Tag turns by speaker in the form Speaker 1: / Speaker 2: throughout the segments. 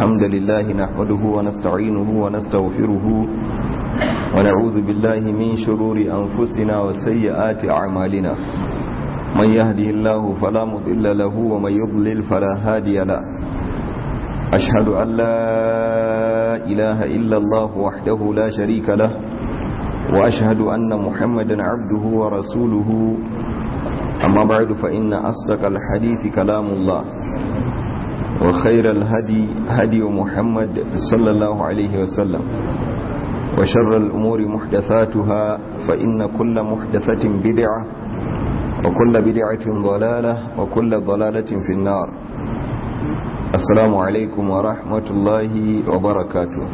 Speaker 1: الحمد لله نحمده ونستعينه ونستغفره ونعوذ بالله من شرور أنفسنا وسيئات أعمالنا من يهده الله فلا مضل له ومن يضلل فلا هادي له أشهد أن لا إله إلا الله وحده لا شريك له وأشهد أن محمدا عبده ورسوله أما بعد فإن أصدق الحديث كلام الله وخير الهدي هدي محمد صلى الله عليه وسلم وشر الأمور محدثاتها فإن كل محدثة بدعة وكل بدعة ضلالة وكل ضلالة في النار السلام عليكم ورحمة الله وبركاته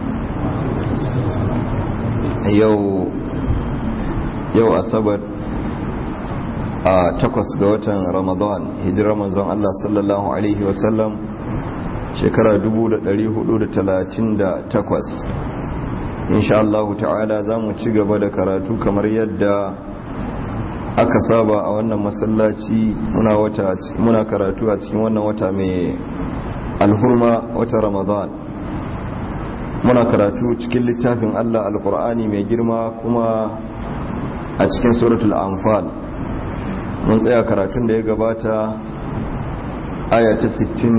Speaker 1: يو يو أسبت a takwas ga watan ramadan hijirar manzon Allah sallallahu Alaihi wasallam shekara 438 insha Allah ta'ala za mu ci gaba da karatu kamar yadda aka saba a wannan masallaci muna karatu a cikin wannan wata mai alhurma wata ramadan muna karatu cikin littafin Allah alkur'ani mai girma kuma a cikin suratul anfal mun tsaya karatun da ya gabata aya ta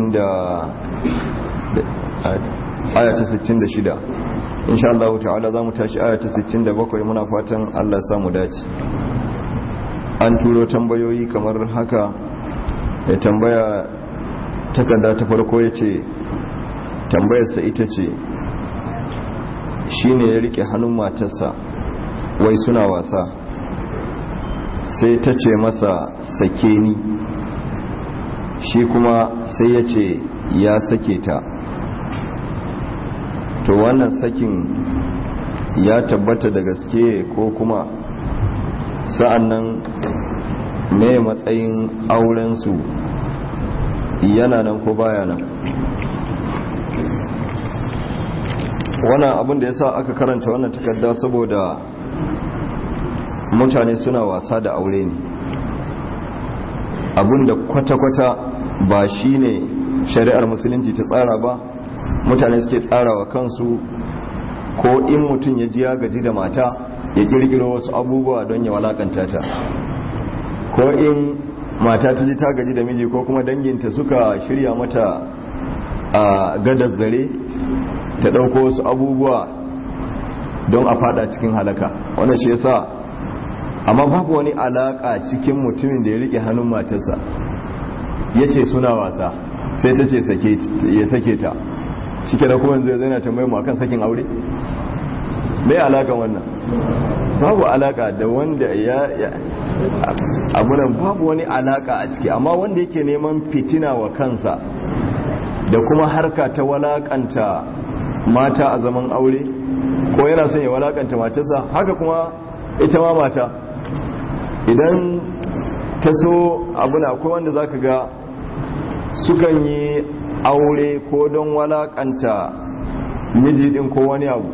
Speaker 1: 66 insha Allah ta'ala za mu tashi aya ta 67 muna fatan Allah samu dace an turo tambayoyi kamar haka ya tambaya takarda ta farko ya ce tambayarsa ita ce shi ne ya rike hannun matarsa wai suna wasa sai ta ce masa sake ni shi kuma sai ya ce ya sake ta to wannan sakin ya tabbata da gaske ko kuma sa'annan mai matsayin aurensu yana nan ko baya nan wannan abin da ya sa aka karanta wannan takarda saboda mutane suna wasa da aure ne abinda kwata-kwata ba shi ne shari'ar musulunci ta tsara ba mutane suke tsarawa kansu ko in mutum ya ji ya gaji da mata ya kirkiro wasu abubuwa don ya walakanta ta ko in mata ta ji ta gaji da miji ko kuma danginta suka shirya mata a gadar zare ta ɗauko wasu abubuwa don a fada cikin halaka wannan shi yasa amma babu wani alaka cikin mutumin da ya rike hannun matarsa ya ce suna wasa sai ta ce ya sake ta shi ke da kuma zai zai na tambayi akan sakin aure mai alakan wannan babu alaka da wanda ya abunan babu wani alaka a ciki amma wanda yake neman fitina wa kansa da kuma harka ta walakanta mata a zaman aure ko yana son ya walakanta matarsa haka kuma ita ma mata idan ta so abuna akwai wanda zaka ga sukan yi aure ko don walakanta miji din ko wani abu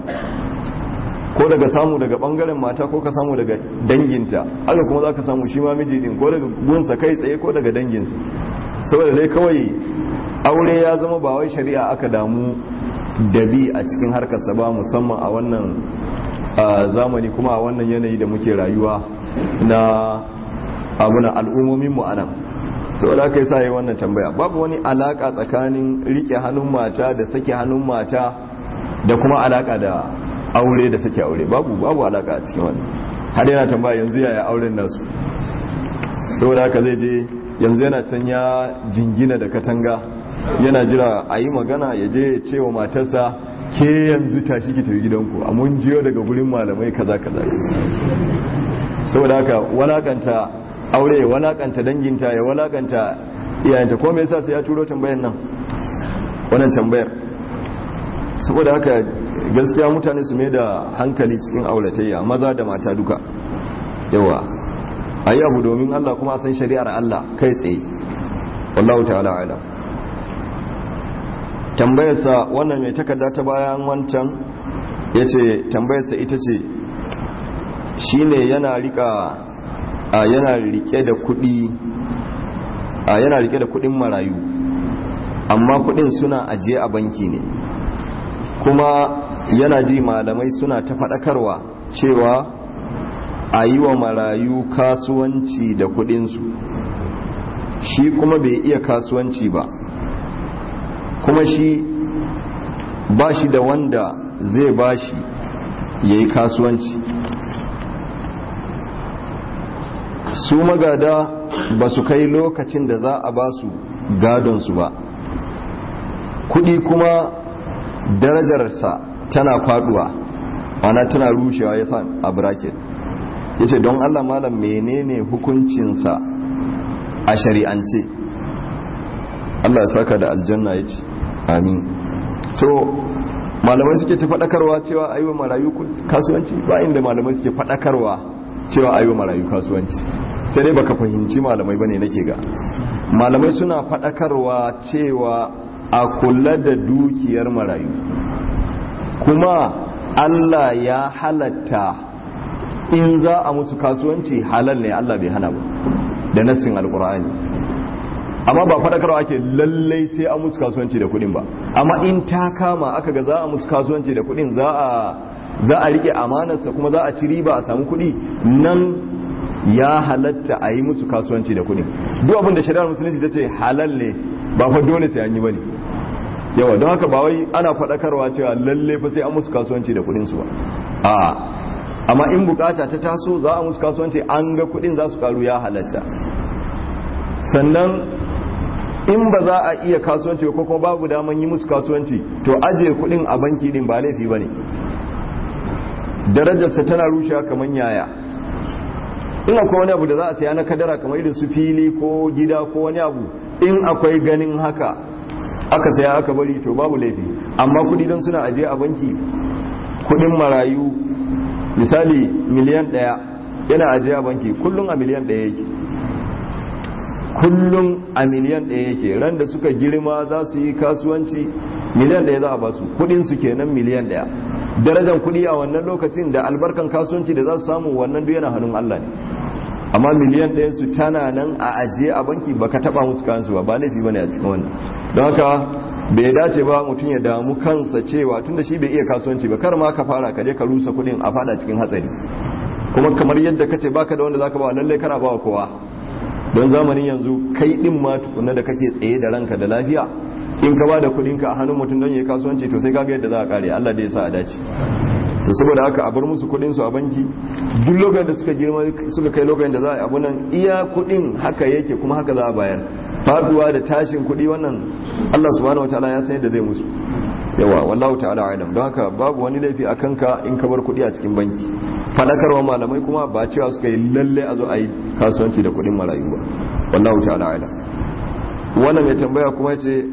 Speaker 1: ko daga samu daga bangaren mata ko ka samu daga danginta haka kuma zaka samu shi ma miji din ko daga gunsa kai tsaye ko daga danginsa saboda dai kawai aure ya zama ba wai shari'a aka damu da bi a cikin harkarsa ba musamman a wannan zamani kuma a wannan yanayi da muke rayuwa na abunan al'ummomin mu anan saboda aka yi sa yi wannan tambaya babu wani alaka tsakanin rike hannun mata da sake hannun mata da kuma alaka da aure da sake aure babu babu alaka a cikin wannan har yana tambaya yanzu yaya auren nasu saboda haka zai je yanzu yana can ya jingina da katanga yana jira a yi magana ya je ya ce wa matarsa ke yanzu tashi ki tafi gidanku a mun jiyo daga gurin malamai kaza kaza saboda haka walakanta aure ya walakanta danginta ya walakanta iyayenta ko me yasa sai ya turo tambayar nan wannan tambayar saboda haka gaskiya mutane su mai da hankali cikin auratayya maza da mata duka yawa ayi abu domin Allah kuma a san shari'ar Allah kai tsaye wallahu ta'ala alam tambayarsa wannan mai takarda ta bayan wancan yace tambayarsa ita ce shine yana rika a yana rike da kudi a yana rike da kudin marayu amma kudin suna ajiye a banki ne kuma yana ji malamai suna ta faɗakarwa cewa a yi wa marayu kasuwanci da kudinsu shi kuma bai iya kasuwanci ba kuma shi ba shi da wanda zai ba shi ya yi kasuwanci su magada ba su kai lokacin da za a ba su gadonsu ba kudi kuma darajarsa tana faduwa ana tana rushewa ya sa a bracket ya ce don allah malam menene hukuncinsa a shari'ance allah ya saka da aljanna ya ce amin to malamai suke ta faɗakarwa cewa a yi wa marayu kasuwanci ba inda malamai suke faɗakarwa cewa a yi wa marayu kasuwanci sai dai baka fahimci malamai bane nake ga malamai suna faɗakarwa cewa a kula da dukiyar marayu kuma Allah ya halatta in za a musu kasuwanci halal ne Allah bai hana ba da nassin alkur'ani amma ba faɗakarwa ake lallai sai a musu kasuwanci da kuɗin ba amma in ta kama aka ga za a musu kasuwanci da kuɗin za a za a rike amanarsa kuma za a ci riba a samu kuɗi nan ya halatta a yi musu kasuwanci da kuɗin duk abin da shari'ar musulunci ta ce halal ne ba fa dole sai an yi bane yawa don haka ba wai ana faɗakarwa cewa lalle fa sai an musu kasuwanci da kuɗin su ba a amma in bukata ta taso za a musu kasuwanci an ga kuɗin za su karu ya halatta sannan in ba za a iya kasuwanci ko kuma babu daman yi musu kasuwanci to ajiye kuɗin a banki din ba laifi bane darajarsa tana rushewa kamar yaya in akwai wani abu da za a saya na kadara kamar irin su fili ko gida ko wani abu in akwai ganin haka aka saya aka bari to babu laifi amma kudi don suna ajiye a banki kudin marayu misali miliyan daya yana ajiye a banki kullum a miliyan daya yake kullum a miliyan daya yake ran da suka girma za su yi kasuwanci miliyan daya za a basu kudin su kenan miliyan daya darajar kudi a wannan lokacin da albarkan kasuwanci da za su samu wannan duk yana hannun Allah ne amma miliyan ɗayan su tana nan a ajiye a banki baka taba musu kansu ba ba laifi bane a cikin wannan don haka bai dace ba mutum ya damu kansa cewa tunda shi bai iya kasuwanci ba kar ma ka fara ka je ka rusa kuɗin a fada cikin hatsari kuma kamar yadda kace baka da wanda zaka ba lallai kana ba kowa don zamanin yanzu kai din ma tukunna da kake tsaye da ranka da lafiya in ka ba da kudinka a hannun mutum don yi kasuwanci to sai kaga yadda za a kare Allah da ya sa a dace to saboda haka a bar musu kudin su a banki duk lokacin da suka girma suka kai lokacin da za a abu nan iya kudin haka yake kuma haka za a bayar faduwa da tashin kudi wannan Allah subhanahu wataala ya san yadda zai musu yawa wallahu ta'ala alam don haka babu wani laifi a kanka in ka bar kudi a cikin banki fadakarwa malamai kuma ba cewa suka yi lalle a zo a yi kasuwanci da kudin marayu ba wallahu ta'ala alam wannan mai tambaya kuma ya ce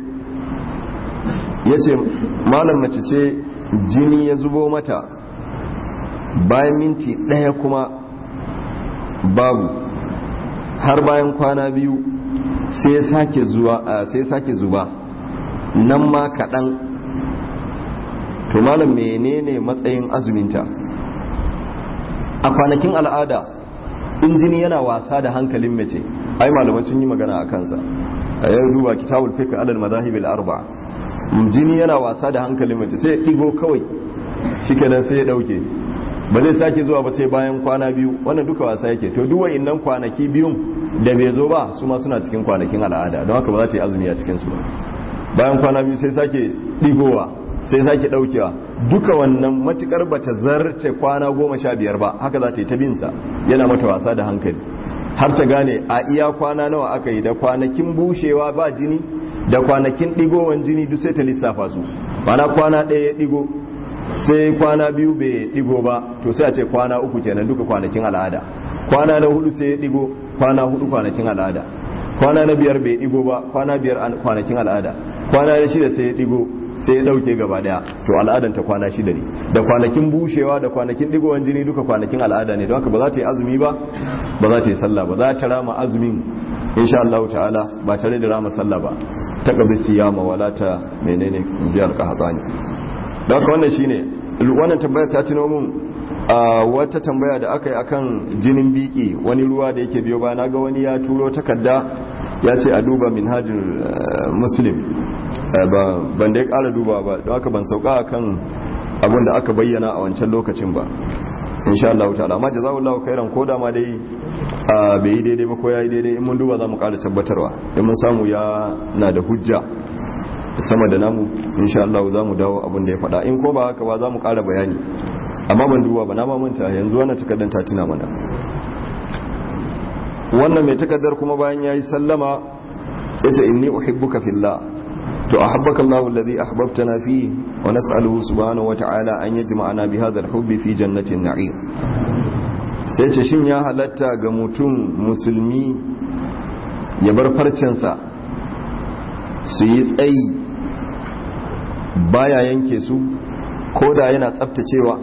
Speaker 1: ya ce malam mace ce jini ya zubo mata bayan minti ɗaya kuma babu har bayan kwana biyu sai sake zuba nan ma kaɗan to malam menene matsayin azuminta a kwanakin al'ada in jini yana wasa da hankalin mace ai malamai sun yi magana a kansa a yau duba kitabul fiqh alal madahib arba'a jini yana wasa da hankalin mace sai ya ɗigo kawai shikenan sai ya ɗauke ba zai sake zuwa ba sai bayan kwana biyu wannan duka wasa yake to duwa innan kwanaki biyun da bai zo ba su ma suna cikin kwanakin al'ada don haka ba za ta yi azumi a cikinsu ba bayan kwana biyu sai sake ɗigowa sai sake ɗaukewa duka wannan matukar ba ta zarce kwana goma sha biyar ba haka za ta yi ta binsa yana mata wasa da hankali har ta gane a iya kwana nawa aka yi da kwanakin bushewa ba jini da kwanakin ɗigowan jini duk sai ta lissafa su mana kwana ɗaya ya ɗigo sai kwana biyu bai ɗigo ba to sai a ce kwana uku kenan duka kwanakin al'ada kwana na hudu sai ya ɗigo kwana hudu kwanakin al'ada kwana na biyar bai ɗigo ba kwana biyar kwanakin al'ada kwana na shida sai ya ɗigo sai ya ɗauke gaba ɗaya to al'adan ta kwana shida ne da kwanakin bushewa da kwanakin ɗigowan jini duka kwanakin al'ada ne don haka ba za ta yi azumi ba ba za ta yi sallah ba za ta rama azumin insha Allah ta'ala ba tare da rama sallah ba ta gabi siyama wala ta menene jiyar kahatsani da haka wannan shine wannan tambayar ta tuno mun a wata tambaya da aka yi akan jinin biki wani ruwa da yake biyo ba na ga wani ya turo takarda ya ce a duba minhajul muslim ban da ya kara duba ba don haka ban sauka kan abin da aka bayyana a wancan lokacin ba insha Allah ta'ala amma jazakallahu khairan ko da ma dai bai yi daidai ba ko yayi daidai in mun duba za mu kara tabbatarwa in mun samu ya na da hujja sama da namu insha Allah za mu dawo abin da ya faɗa in ko ba haka ba za mu kara bayani amma ban duba ba na mamanta yanzu wannan takardar ta tuna mana wannan mai takardar kuma bayan yayi sallama yace inni uhibbuka fillah to ahabbaka Allahu alladhi ahbabtana fi wa nas'aluhu subhanahu wa ta'ala an yajma'ana bi hadha al-hubbi fi jannatin na'im sai ce shin ya halatta ga mutum musulmi ya bar farcensa su yi tsayi baya yanke su ko da yana tsaftacewa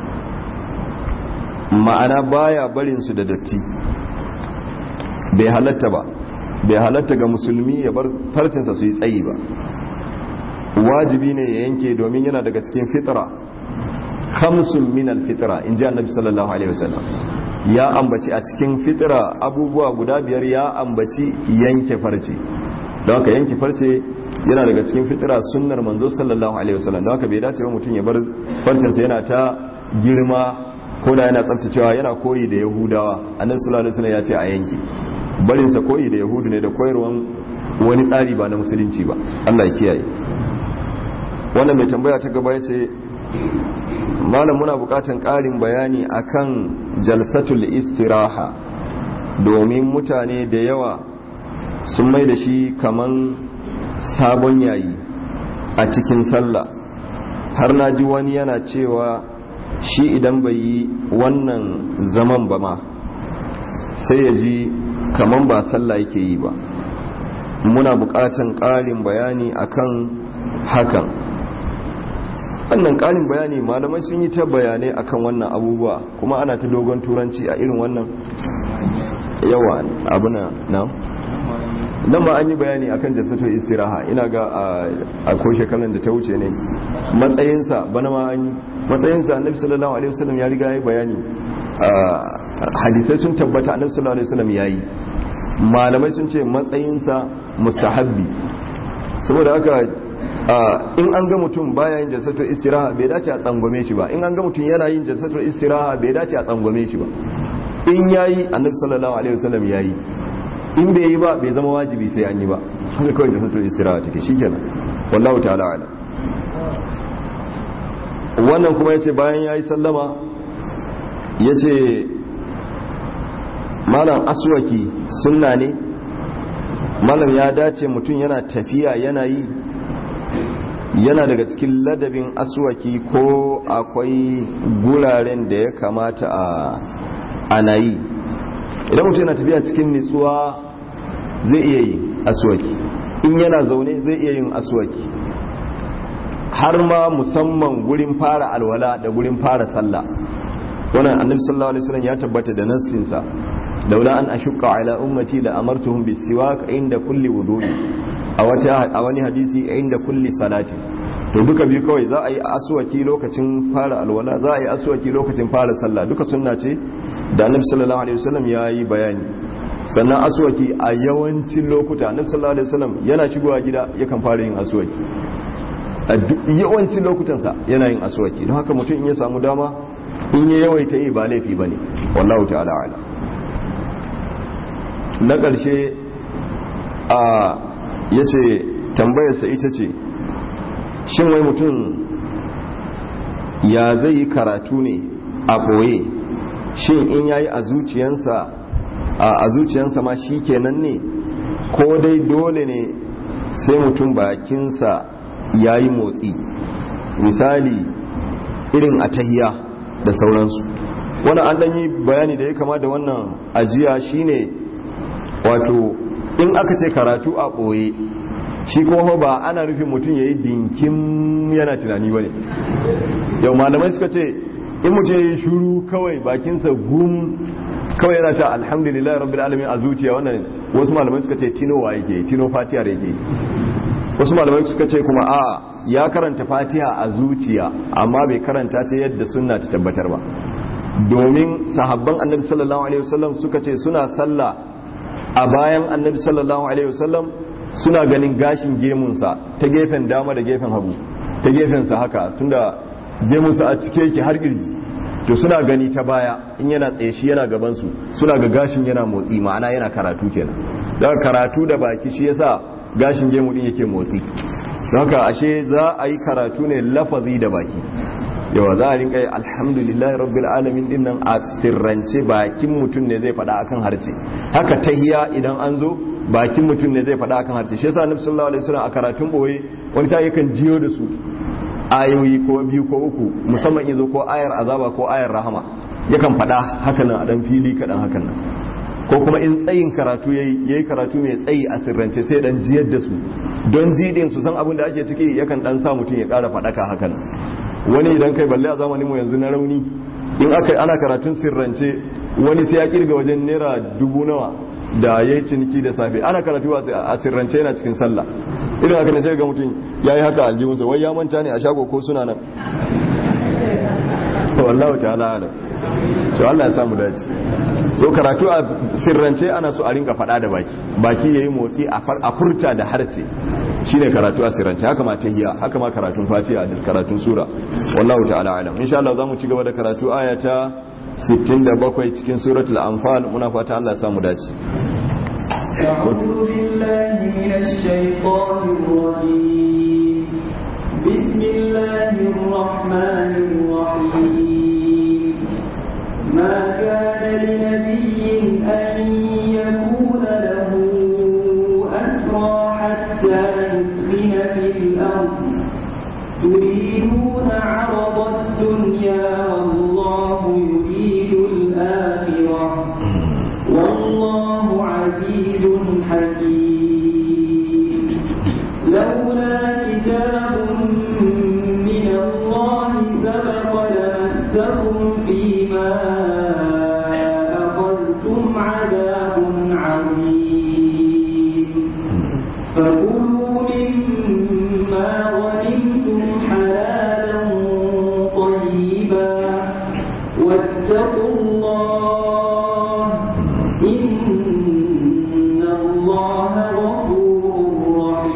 Speaker 1: ma'ana baya barin su da datti bai halatta ba bai halatta ga musulmi ya bar farcinsa su yi tsayi ba wajibi ne ya yanke domin yana daga cikin fitra khamsun min alfitra in ji annabi sallallahu alaihi wasallam ya ambaci a cikin fitra abubuwa guda biyar ya ambaci yanke farce don haka yanke farce yana daga cikin fitra sunnar manzo sallallahu alaihi wasallam don haka bai dace ba mutum ya bar farcinsa yana ta girma ko da yana tsaftacewa yana koyi da yahudawa annabi sallallahu alaihi wasallam ya ce a yanke barinsa koyi da yahudu ne da koyarwan wani tsari ba na musulunci ba Allah ya kiyaye wannan mai tambaya ta gaba ya ce malam muna bukatan ƙarin bayani akan jalsatul istiraha domin mutane da yawa sun mai da shi kaman sabon yayi a cikin sallah har na ji wani yana cewa shi idan bai yi wannan zaman ba ma sai ya ji kaman ba sallah yake yi ba muna bukatan ƙarin bayani akan hakan wannan ƙarin bayani malamai sun yi ta bayanai akan wannan abubuwa kuma ana ta dogon turanci a irin wannan yawa abuna na nan ma an yi bayani akan jasato istiraha ina ga a ko shekaran da ta wuce ne matsayinsa bana ma an yi matsayinsa annabi sallallahu alaihi wasallam ya riga ya yi bayani hadisai sun tabbata annabi sallallahu alaihi wasallam yayi malamai sun ce matsayinsa mustahabbi saboda haka in an ga mutum baya yin jalsatul istiraha bai dace a tsangwame shi ba in an ga mutum yana yin jalsatul istiraha bai dace a tsangwame shi ba in yayi annabi sallallahu alaihi wasallam yayi in bai yi ba bai zama wajibi sai an yi ba haka kawai jalsatul istiraha take shikenan wallahu ta'ala ala wannan kuma yace bayan yayi sallama yace malam aswaki sunna ne malam ya dace mutum yana tafiya yana yi yana daga cikin ladabin aswaki ko akwai guraren da ya kamata a ana yi idan mutum yana tafiya cikin nitsuwa zai iya yi aswaki in yana zaune zai iya yin aswaki har ma musamman gurin fara alwala da gurin fara sallah wannan annabi sallallahu alaihi wasallam ya tabbata da nassinsa laula an ashqa ala ummati la amartuhum bisiwak inda kulli wudu'i a wata a wani hadisi inda kulli salati to duka biyu kawai za a yi aswaki lokacin fara alwala za a yi aswaki lokacin fara sallah duka sunna ce da annabi sallallahu alaihi wasallam ya yi bayani sannan aswaki a yawancin lokuta annabi sallallahu alaihi wasallam yana shigowa gida yakan fara yin aswaki a yawancin lokutansa yana yin aswaki don haka mutum in ya samu dama in ya yawaita yi ba laifi bane wallahu ta'ala ala na ƙarshe a ya ce tambayarsa ita ce shin wai mutum ya zai yi karatu ne a ɓoye shin in yayi a zuciyansa a zuciyansa ma shi kenan ne ko dai dole ne sai mutum bakinsa ya yi motsi misali irin a tahiya da sauransu wani an ɗanyi bayani da ya kama da wannan ajiya shine wato in aka ce karatu a ɓoye shi kuma ba ana nufin mutum ya yi dinkin yana tunani ba ne yau malamai suka ce in mutum ya yi shuru kawai bakinsa gum kawai yana ta alhamdulillah rabbil alamin a zuciya wannan wasu malamai suka ce tinowa yake tino fatiyar yake wasu malamai suka ce kuma a ya karanta fatiha a zuciya amma bai karanta ta yadda sunna ta tabbatar ba domin sahabban annabi sallallahu alaihi wasallam suka ce suna sallah a bayan annabi sallallahu alaihi wasallam suna ganin gashin gemunsa ta gefen dama da gefen hagu ta gefensa haka tunda gemunsa a cike yake har kirji to suna gani ta baya in yana tsaye shi yana gabansu suna ga gashin yana motsi ma'ana yana karatu kenan daga karatu da baki shi yasa gashin gemu din yake motsi haka ashe za a yi karatu ne lafazi da baki yawa za a rinka yi alhamdulillahi rabbil alamin din nan a sirrance bakin mutum ne zai faɗa akan harce haka tahiya idan an zo bakin mutum ne zai faɗa akan harce shi yasa annabi sallallahu alaihi wasallam a karatun boye wani sai yakan jiyo da su ayoyi ko biyu ko uku musamman yazo ko ayar azaba ko ayar rahama yakan faɗa haka nan a dan fili kaɗan hakan nan ko kuma in tsayin karatu yayi yayi karatu mai tsayi a sirrance sai dan jiyar da su don jidin su san abin da ake ciki yakan dan sa mutum ya ƙara faɗaka hakan wani idan kai balle a zamanin mu yanzu na rauni in aka ana karatun sirrance wani sai ya kirga wajen naira dubu nawa da ya yi ciniki da safe ana karatu a sirrance yana cikin sallah irin haka ne sai ga mutum ya yi haka aljihunsa wai ya manta ne a shago ko suna nan wallahu ta'ala alam so Allah ya samu dace so karatu a sirrance ana so a rinka fada da baki baki yayi motsi a furta da harce shine karatu a sirrance haka ma tahiyya haka ma karatun fatiha da karatun sura wallahu ta'ala alam insha Allah zamu ci gaba da karatu aya ta 67 cikin suratul anfal muna fata Allah ya samu dace
Speaker 2: أعوذ بالله من الشيطان الرجيم بسم الله الرحمن الرحيم ما كان لنبي أن يكون له أسرى حتى يثخن في الأرض تريدون عرض الدنيا والله يريد الآخرة والله عزيز حكيم لولا كتاب من الله سبق لمسكم فيما أخذتم عذاب عظيم فكلوا مما غنمتم حلالا طيبا واتقوا الله إن الله غفور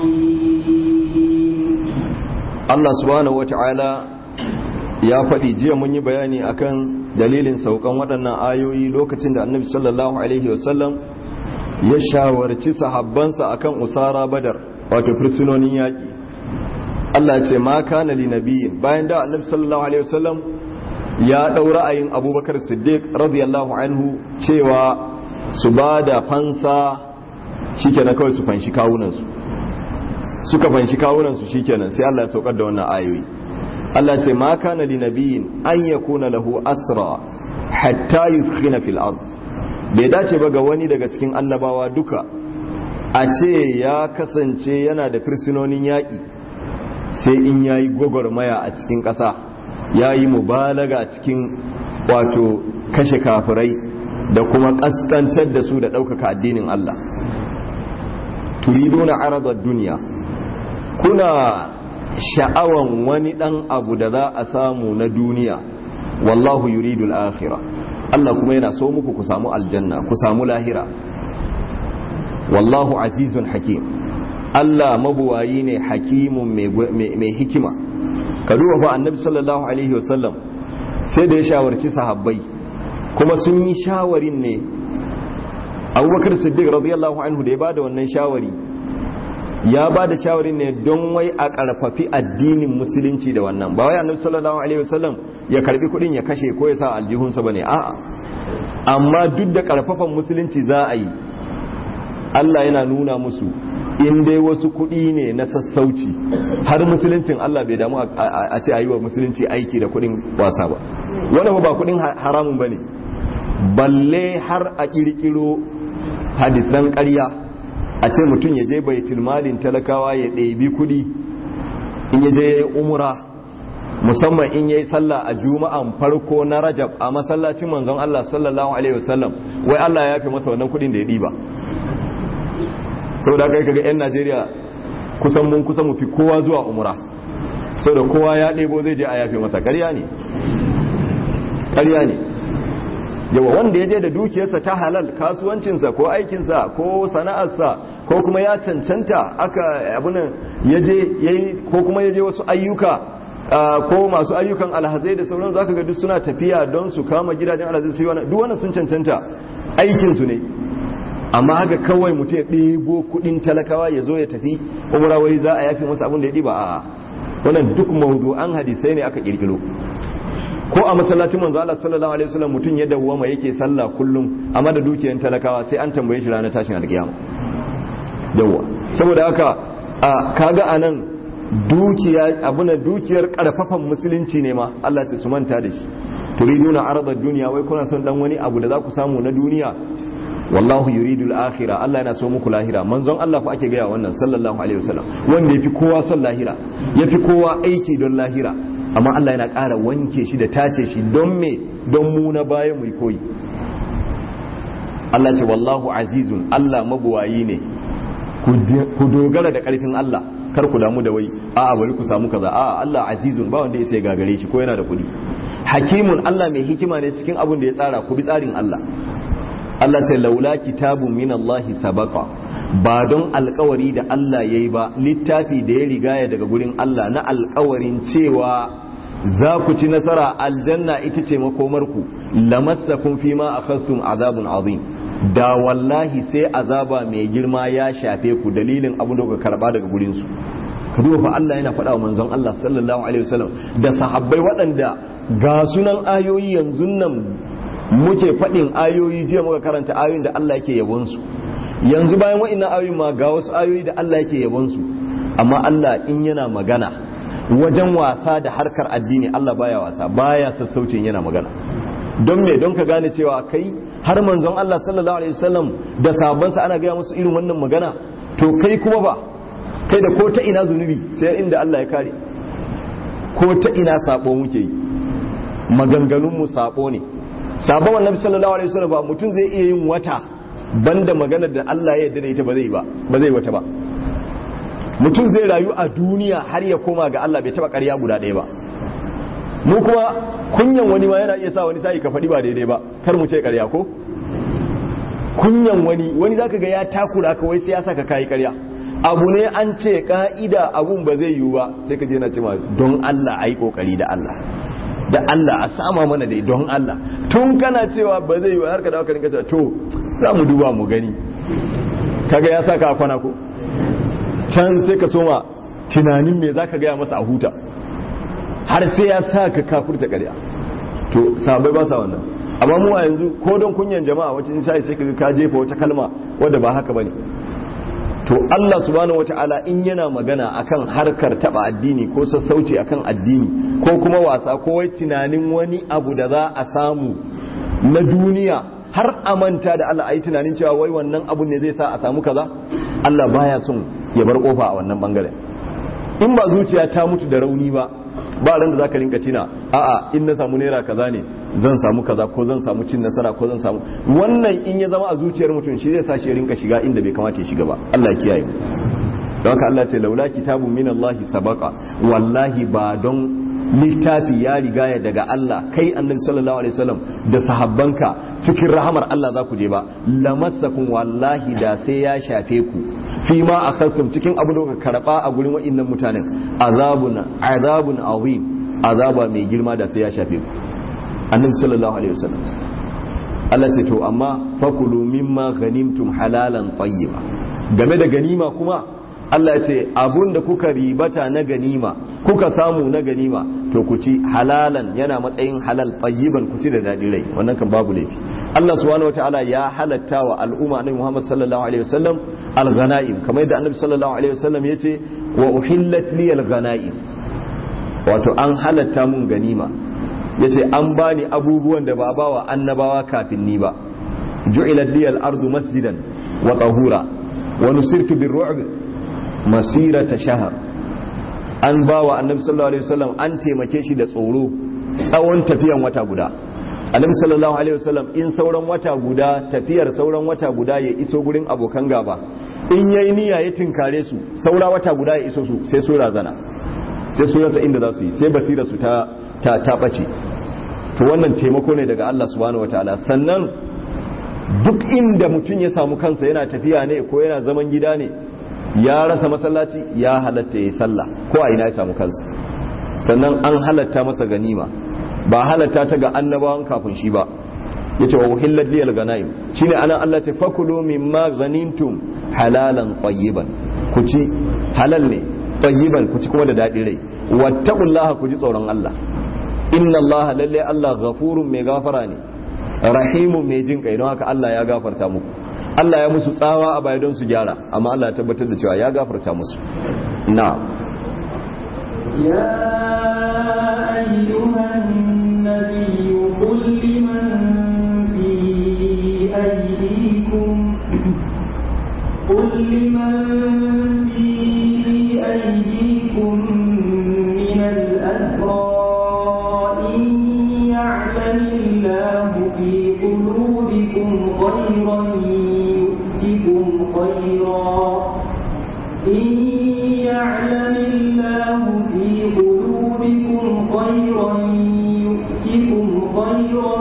Speaker 2: رحيم
Speaker 1: Allah subhanahu wata'ala ya faɗi jiya mun yi bayani akan dalilin saukan waɗannan ayoyi lokacin da annabi sallallahu alaihi wasallam ya shawarci sahabbansa akan usara badar wato fursunonin yaƙi Allah ce ma kana li nabiyin bayan da annabi sallallahu alaihi wasallam ya ɗau ra'ayin abubakar siddiq radiyallahu anhu cewa su ba da fansa shikenan kawai su fanshi kawunansu suka fanshi kawunansu shikenan sai Allah ya saukar da wannan ayoyi Allah ce ma kana li nabiyin an yakuna lahu asra hatta yuskhina fil ard bai dace ba ga wani daga cikin annabawa duka a ce ya kasance yana da firsinonin yaƙi sai in yayi gwagwarmaya a cikin ƙasa yayi mubalaga cikin wato kashe kafirai da kuma ƙaskantar da su da ɗaukaka addinin Allah turiduna aradar duniya kuna sha'awan wani ɗan abu da za a samu na duniya wallahu yuridul akhirah Allah kuma yana so muku ku samu aljanna ku samu lahira wallahu azizun hakim Allah mabuwayi ne hakimun mai hikima ka duba fa annabi sallallahu alaihi wasallam sai da ya shawarci sahabbai kuma sun yi shawarin ne abubakar siddiq radiyallahu anhu da ya bada wannan shawari ya ba da shawarin ne don wai a karfafi addinin musulunci da wannan ba wai annabi sallallahu alaihi wasallam ya karbi kudin ya kashe ko ya sa aljihunsa bane a'a amma duk da karfafan musulunci za a yi Allah yana nuna musu in dai wasu kudi ne na sassauci har musuluncin Allah bai damu a ce a yi wa musulunci aiki da kudin wasa ba wannan ba kudin haramun bane balle har a kirkiro hadisan ƙarya a ce mutum ya je baitul malin talakawa ya ɗebi kudi in ya je umra musamman in yayi sallah a juma'an farko na rajab a masallacin manzon Allah sallallahu alaihi wasallam wai Allah ya yafe masa wannan kudin da ya ɗiba saboda kai kaga yan Najeriya kusan mun kusa mu fi kowa zuwa umra saboda kowa ya ɗebo zai je a yafe masa ƙarya ne ƙarya ne yawa wanda ya je da dukiyarsa ta halal kasuwancinsa ko aikinsa ko sana'arsa ko kuma ya cancanta aka abunan yaje yayi ko kuma yaje wasu ayyuka ko masu ayyukan alhazai da sauran zaka ga duk suna tafiya don su kama gidajen alhazai su yi wannan duk wannan sun cancanta aikin su ne amma haka kawai mutum ya ɗebo kuɗin talakawa ya zo ya tafi umra wai za a yafi masa abin da ya ɗiba a wannan duk mawdu'an hadisai ne aka kirkiro ko a masallacin manzo Allah sallallahu alaihi wasallam mutum ya dawwama yake sallah kullum amma da dukiyar talakawa sai an tambaye shi ranar tashin alkiyama yawa saboda haka a kaga anan dukiya abuna dukiyar karfafan musulunci ne ma Allah ya su manta da shi turiduna aradad duniya wai kuna son dan wani abu da za ku samu na duniya wallahu yuridul akhirah Allah yana so muku lahira manzon Allah ku ake gaya wannan sallallahu alaihi wasallam wanda yafi kowa son lahira yafi kowa aiki don lahira amma Allah yana ƙara wanke shi da tace shi don me don mu na baya mu koyi Allah ce wallahu azizun Allah mabuwayi ne ku dogara da ƙarfin Allah kar ku damu da wai a'a bari ku samu kaza a'a Allah azizun ba wanda ya sai gagare shi ko yana da kuɗi hakimun Allah mai hikima ne cikin abin da ya tsara ku bi tsarin Allah Allah ce laula kitabun min Allah sabaqa ba don alkawari da Allah ya yi ba littafi da ya rigaya daga gurin Allah na alkawarin cewa za ku ci nasara aljanna ita ce makomarku lamassakum fi ma akhadtum azabun azim da wallahi sai azaba mai girma ya shafe ku dalilin abin da kuka karba daga gurin su ka duba fa Allah yana faɗa wa manzon Allah sallallahu alaihi wasallam da sahabbai waɗanda ga sunan ayoyi yanzu nan muke faɗin ayoyi jiya muka karanta ayoyin da Allah yake yabon su yanzu bayan wa'annan ayoyin ma ga wasu ayoyi da Allah yake yabon su amma Allah in yana magana wajen wasa da harkar addini Allah baya wasa baya sassaucin yana magana don me don ka gane cewa kai har manzon Allah sallallahu alaihi wasallam da sabansa ana gaya musu irin wannan magana to kai kuma ba kai da ko ta ina zunubi sai inda Allah ya kare ko ta ina sabo muke yi maganganun mu sabo ne sabon annabi sallallahu alaihi wasallam ba mutum zai iya yin wata banda maganar da Allah ya yarda da ita ba zai ba ba zai wata ba mutum zai rayu a duniya har ya koma ga Allah bai taba ƙarya guda ɗaya ba mu kuma kunyan wani ma yana iya sa wani sai ka faɗi ba daidai ba kar mu ce ƙarya ko kunyan wani wani zaka ga ya takura ka wai sai ya saka kai ƙarya abu ne an ce ka'ida abun ba zai yiwu ba sai ka je na cewa don Allah ayi kokari da Allah da Allah a sama mana dai don Allah tun kana cewa ba zai yiwu har ka dawo ka rinka to za mu duba mu gani kaga ya saka a kwana ko can sai ka soma tunanin me zaka gaya masa a huta har sai ya sa ka kafurta ƙarya to sabai ba sa wannan amma mu a yanzu ko don kunyan jama'a wacce sai sai kaga ka jefa wata kalma wadda ba haka bane to Allah subhanahu wataala in yana magana akan harkar taba addini ko sassauci akan addini ko kuma wasa ko wai tunanin wani abu da za a samu na duniya har a manta da Allah ayi tunanin cewa wai wannan abu ne zai sa a samu kaza Allah baya son ya bar kofa a wannan bangaren in ba zuciya ta mutu da rauni ba ba ran da zaka rinka tina a'a in na samu naira kaza ne zan samu kaza ko zan samu cin nasara ko zan samu wannan in ya zama a zuciyar mutum shi zai sa shi rinka shiga inda bai kamata ya shiga ba Allah ya kiyaye mu don haka Allah ce laula kitabun min Allah sabaqa wallahi ba don littafi ya rigaya daga Allah kai annabi sallallahu alaihi wasallam da sahabbanka cikin rahamar Allah za ku je ba lamassakum wallahi da sai ya shafe ku fi ma akhadtum cikin abu da ka karba a gurin wa'annan mutanen azabun azabun azim azaba mai girma da sai ya shafe ku annabi sallallahu alaihi wasallam Allah ce to amma fakulu mimma ghanimtum halalan tayyiba game da ganima kuma Allah ce abun da kuka ribata na ganima kuka samu na ganima to ku ci halalan yana matsayin halal tayyiban ku ci da daɗi rai wannan kan babu laifi Allah subhanahu wataala ya halatta wa al'umma annabi Muhammad sallallahu alaihi wasallam al-ghanaim kamar yadda annabi sallallahu alaihi wasallam yace wa uhillat li al-ghanaim wato an halatta mun ganima yace an bani abubuwan da ba bawa annabawa kafin ni ba ju'ilat li al-ardu masjidan wa tahura wa nusirtu bir-ru'b masirata shahr an bawa annabi sallallahu alaihi wasallam an taimake shi da tsoro tsawon tafiyan wata guda annabi sallallahu alaihi wasallam in sauran wata guda tafiyar sauran wata guda ya iso gurin abokan gaba in yayi niyya ya tinkare su saura wata guda ya iso su sai su razana sai su rasa inda za su yi sai basira su ta ta ta bace to wannan taimako ne daga Allah subhanahu wataala sannan duk inda mutum ya samu kansa yana tafiya ne ko yana zaman gida ne ya rasa masallaci ya halatta ya yi sallah ko a ina ya samu kansa sannan an halatta masa ganima ba halatta ta ga annabawan kafin shi ba ya ce wa uhillat liyal ganaim shine anan Allah ta fakulu mimma ghanimtum halalan tayyiban ku ci halal ne tayyiban ku ci kuma da daɗi rai wattaqullaha ku ji tsoron Allah inna Allah lalle Allah ghafurun mai gafara ne rahimun mai jin kai don haka Allah ya gafarta muku Allah ya musu tsawa a baya don su gyara amma Allah ya tabbatar da cewa ya gafarta musu na'am
Speaker 2: يا أيها النبي قل لمن في أيديكم قل لمن في أيديكم من الأسرى إن يعلم الله في قلوبكم خيرا يؤتكم خيرا إن يعلم الله في قلوبكم خيرا يؤتكم خيرا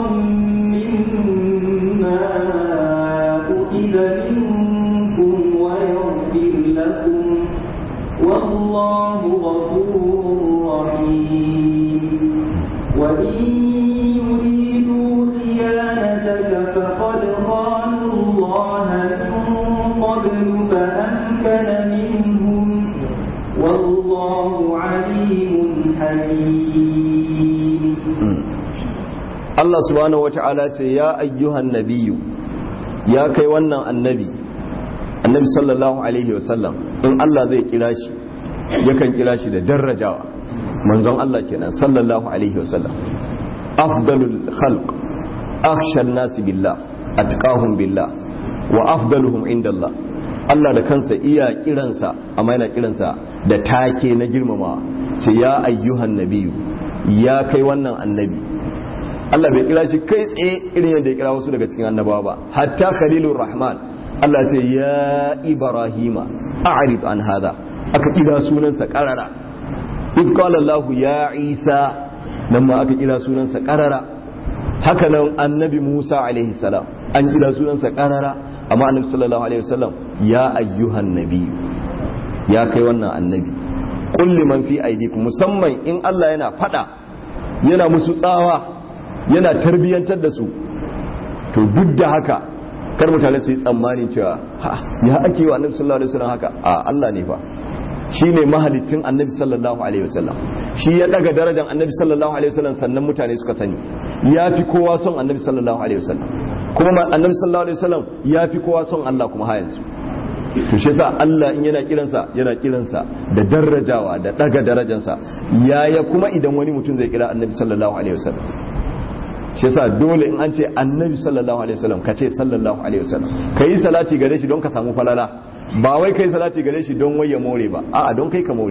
Speaker 2: مما أخذ منكم ويغفر لكم والله غفور رحيم وإن يريدوا خيانتك فقد خانوا الله من قبل فأمكن منهم والله عليم حكيم
Speaker 1: Allah subhanahu wata'ala ce ya ayyuhan nabiyyu ya kai wannan annabi annabi sallallahu alaihi wasallam in Allah zai kira shi yakan kira shi da darajawa manzon Allah kenan sallallahu alaihi wasallam afdalul khalq akhsha an-nas billah atqahum billah wa afdaluhum inda Allah Allah da kansa iya kiransa amma yana kiransa da take na girmama ce ya ayyuhan nabiyyu ya kai wannan annabi Allah bai kira shi kai tsaye irin yadda ya kira wasu daga cikin annabawa ba hatta khalilur rahman Allah ce ya ibrahima a'rid an hada aka kira sunansa karara in qala Allah ya isa nan ma aka kira sunansa karara haka nan annabi Musa alaihi salam an kira sunansa karara amma annabi sallallahu alaihi wasallam ya ayyuhan nabi ya kai wannan annabi qul liman fi aydikum musamman in Allah yana fada yana musu tsawa yana tarbiyyantar da su to duk da haka kar mutane su yi tsammanin cewa ha ya ake wa annabi sallallahu alaihi wasallam haka a Allah ne fa shine mahalicin annabi sallallahu alaihi wasallam shi ya daga darajar annabi sallallahu alaihi wasallam sannan mutane suka sani ya fi kowa son annabi sallallahu alaihi wasallam kuma annabi sallallahu alaihi wasallam ya fi kowa son Allah kuma har yanzu to shi yasa Allah in yana kiransa yana kiransa da darajawa da daga darajarsa yaya kuma idan wani mutum zai kira annabi sallallahu alaihi wasallam shi yasa dole in an ce annabi sallallahu alaihi wasallam ka ce sallallahu alaihi wasallam ka yi salati gare shi don ka samu falala ba wai kai salati gare shi don wai ya more ba a'a don kai ka more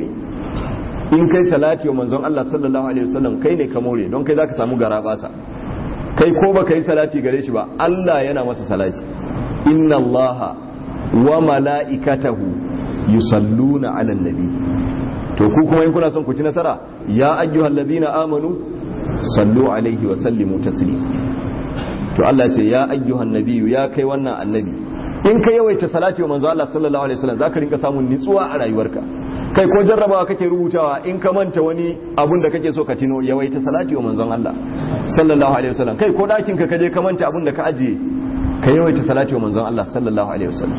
Speaker 1: in kai salati wa manzon Allah sallallahu alaihi wasallam kai ne ka more don kai zaka samu gara basa kai ko ba kai salati gare shi ba Allah yana masa salati inna Allah wa mala'ikatahu yusalluna 'alan nabi to ku kuma in kuna son ku ci nasara ya ayyuhallazina amanu sallu alaihi wa sallimu taslim to Allah ce ya ayyuhan nabiyyu ya kai wannan annabi in ka yawaita salati wa manzo Allah sallallahu alaihi wasallam zaka rinka samun nitsuwa a rayuwarka kai ko jarrabawa kake rubutawa in ka manta wani abun da kake so ka tino yawaita salati wa manzon Allah sallallahu alaihi wasallam kai ko dakin ka kaje ka manta abun da ka ajiye ka yawaita salati wa manzon Allah sallallahu alaihi wasallam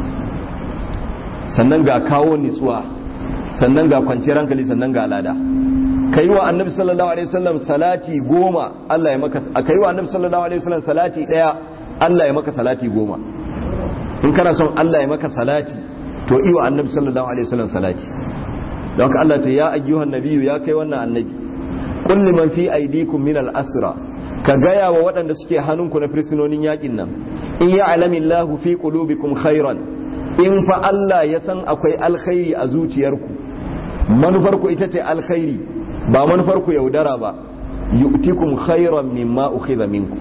Speaker 1: sannan ga kawo nitsuwa sannan ga kwanciyar hankali sannan ga lada ka yi wa annabi sallallahu alaihi wasallam salati goma Allah ya maka ka yi wa annabi sallallahu alaihi wasallam salati daya Allah ya maka salati goma in kana son Allah ya maka salati to yi wa annabi sallallahu alaihi wasallam salati don haka Allah ta ya ayyuhan nabiyyu ya kai wannan annabi qul liman fi aydikum min al-asra ka gaya wa waɗanda suke hannunku na firsinonin yakin nan in ya'lamu Allahu fi qulubikum khairan in fa Allah ya san akwai alkhairi a zuciyarku manufarku ita ce alkhairi ba manufarku yaudara ba yu'tikum khairan mimma ukhidha minkum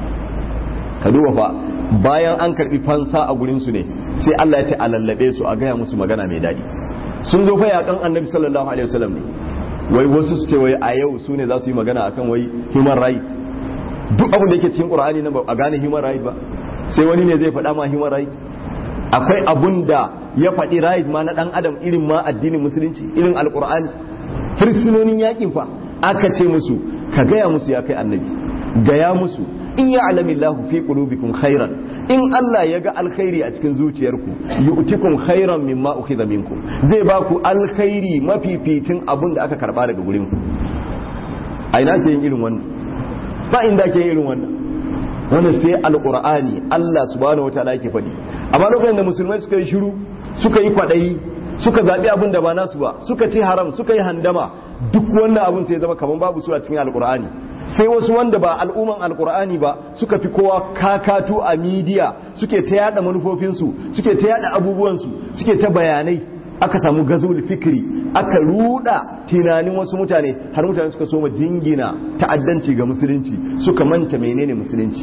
Speaker 1: ka duba fa bayan an karbi fansa a gurin su ne sai Allah ya ce a lallabe su a gaya musu magana mai dadi sun zo fa yakan annabi sallallahu alaihi wasallam ne wai wasu su ce wai a yau su ne za su yi magana akan wai human right duk abin da yake cikin qur'ani nan ba a gane human right ba sai wani ne zai faɗa ma human rights akwai abun da ya faɗi right ma na ɗan adam irin ma addinin musulunci irin alƙur'ani fursunonin yakin fa aka ce musu ka gaya musu ya kai annabi gaya musu in ya alamillahu fi qulubikum khairan in Allah ya ga alkhairi a cikin zuciyarku yu'tikum khairan mimma ukhidha minkum zai ba ku alkhairi mafificin abun da aka karba daga gurin ku a ina ke yin irin wannan ba inda ke yin irin wannan wannan sai alqur'ani Allah subhanahu wataala yake faɗi amma lokacin da musulmai suka yi shiru suka yi kwaɗayi suka zaɓi abin da ba nasu ba suka ce haram suka yi handama duk wannan abin sai zama kamar babu su a cikin alkur'ani sai wasu wanda ba al'umman alkur'ani ba suka fi kowa kakatu a midiya suke ta yada manufofinsu suke ta yada abubuwansu suke ta bayanai aka samu gazul fikri aka ruda tunanin wasu mutane har mutane suka soma jingina ta'addanci ga musulunci suka manta menene musulunci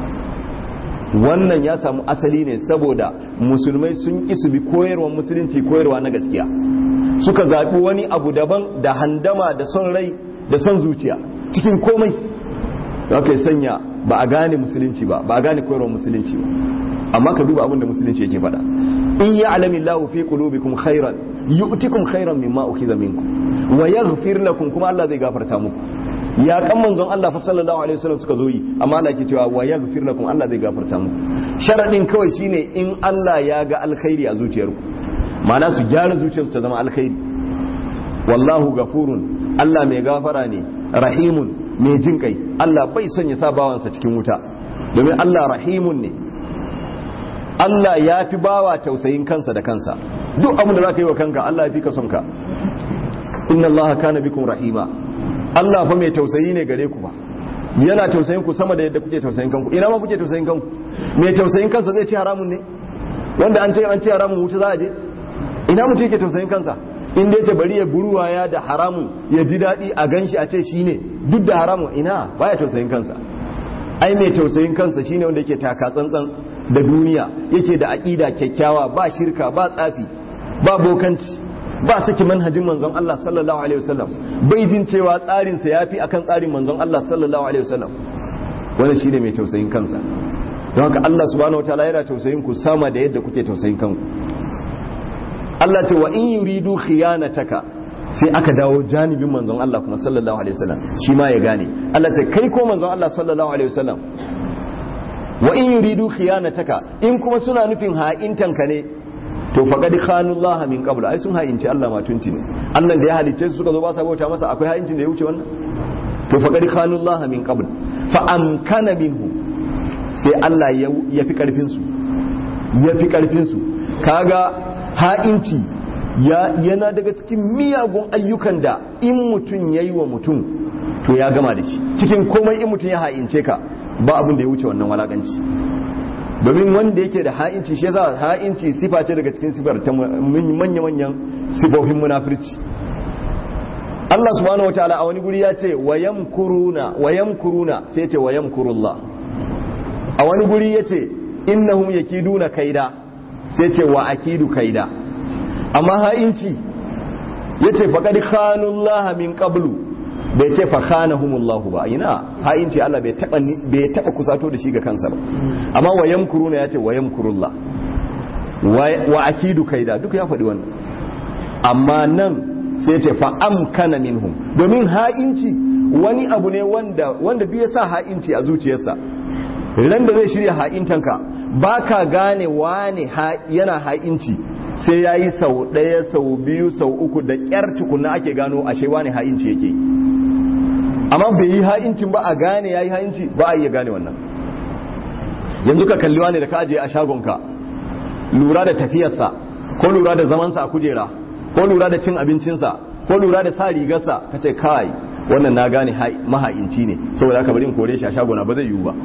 Speaker 1: wannan ya samu asali ne saboda musulmai sun ƙi su bi koyarwar musulunci koyarwa na gaskiya suka zaɓi wani abu daban da handama da son rai da son zuciya cikin komai da aka sanya ba a gane musulunci ba ba a gane koyarwar musulunci ba amma ka duba abin da musulunci yake faɗa in ya alamin lahu fi qulubikum khairan yu'tikum khairan mimma ukhiza minkum wa yaghfir lakum kuma Allah zai gafarta muku ya kan manzon Allah fa sallallahu alaihi wasallam suka zo yi amma Allah ke cewa wa yaghfir lakum Allah zai gafarta muku sharadin kawai shine in Allah ya ga alkhairi a zuciyarku ma'ana su gyara zuciyarsu ta zama alkhairi wallahu gafurun Allah mai gafara ne rahimun mai jin kai Allah bai son ya sa bawansa cikin wuta domin Allah rahimun ne Allah ya fi bawa tausayin kansa da kansa duk abin da zaka yi wa kanka Allah ya fi ka son ka inna Allah kana bikum rahima Allah fa mai tausayi ne gare ku ba yana tausayin ku sama da yadda kuke tausayin kanku ina ma kuke tausayin kanku mai tausayin kansa zai ci haramun ne wanda an ce an ci haramun wuta za a je ina mutum yake tausayin kansa in dai ce bari ya guruwaya da haramun ya ji daɗi a ganshi a ce shine duk da haramun ina baya tausayin kansa ai mai tausayin kansa shine wanda yake taka tsantsan da duniya yake da aƙida kyakkyawa ba shirka ba tsafi ba bokanci ba saki manhajin manzon Allah sallallahu alaihi wasallam bai jin cewa tsarin sa yafi akan tsarin manzon Allah sallallahu alaihi wasallam wannan shine mai tausayin kansa don haka Allah subhanahu wataala yana tausayin ku sama da yadda kuke tausayin kanku Allah ce wa in yuridu khiyanataka sai aka dawo janibin manzon Allah kuma sallallahu alaihi wasallam shi ma ya gane Allah ce kai ko manzon Allah sallallahu alaihi wasallam wa in yuridu khiyanataka in kuma suna nufin ha'intanka ne to faqad khanu Allah min qabl ai sun ha'inci Allah ma tunti ne Allah da ya halice su suka zo ba sa bauta masa akwai ha'incin da ya wuce wannan to faqad khanu Allah min qabl fa amkana minhu sai Allah ya fi karfin su ya fi karfin su kaga ha'inci ya yana daga cikin miyagun ayyukan da in mutum yayi wa mutum to ya gama da shi cikin komai in mutum ya ha'ince ka ba abin da ya wuce wannan walakanci domin wanda yake da ha'inci shi yasa ha'inci sifa ce daga cikin sifar ta manya-manyan sifofin munafirci Allah subhanahu wataala a wani guri ya ce wayam kuruna wayam kuruna sai ce wayam kurullah a wani guri ya ce innahum yakiduna kaida sai ce wa akidu kaida amma ha'inci ya ce faqad khanullah min qablu bai ce fa khanahumullahu ba ina ha'inci Allah bai taba bai taba kusato da shi ga kansa ba amma wa yamkuruna yace wa yamkurullah wa akidu kaida duk ya faɗi wannan amma nan sai ce fa amkana minhum domin ha'inci wani abu ne wanda wanda duk ya sa ha'inci a zuciyarsa ran da zai shirya ha'intanka baka gane wane yana ha'inci sai yayi sau ɗaya sau biyu sau uku da ƙyar tukuna ake gano ashe wane ha'inci yake amma bai yi ha'incin ba a gane ya yi ha'inci ba a iya gane wannan yanzu ka kalli wani da ka ajiye a shagonka lura da tafiyarsa ko lura da zamansa a kujera ko lura da cin abincinsa ko lura da sa rigarsa ka ce kai wannan na gane maha'inci ne saboda aka bari in kore shi a shagona ba zai yiwu ba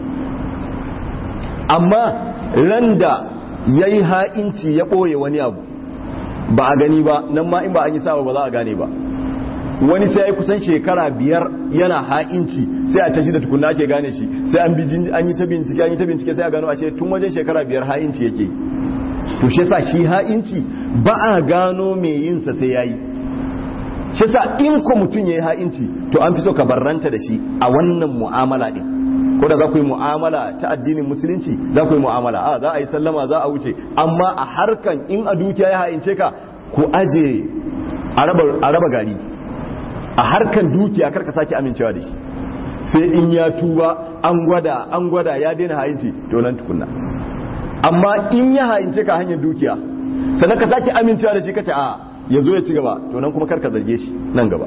Speaker 1: amma ran da ya yi ha'inci ya ɓoye wani abu ba a gani ba nan ma in ba an yi sawa ba za a gane ba wani sai ya kusan shekara biyar yana ha'inci sai a tashi da tukunna ake gane shi sai an bi an yi ta bincike an yi ta bincike sai a gano a ce tun wajen shekara biyar ha'inci yake to shi yasa shi ha'inci ba a gano me yin sa sai yayi shi yasa in ko mutum yayi ha'inci to an fi so ka barranta da shi a wannan mu'amala din ko da za ku yi mu'amala ta addinin musulunci za ku yi mu'amala a za a yi sallama za a wuce amma a harkan in a dukiya ya ha'ince ka ku aje a raba gari a harkan dukiya karka sake amincewa da shi sai in ya tuba an gwada an gwada ya daina ha'inci to nan tukunna amma in ya ha'ince ka hanyar dukiya sannan ka sake amincewa da shi kace a ya zo ya ci gaba to nan kuma karka zarge shi nan gaba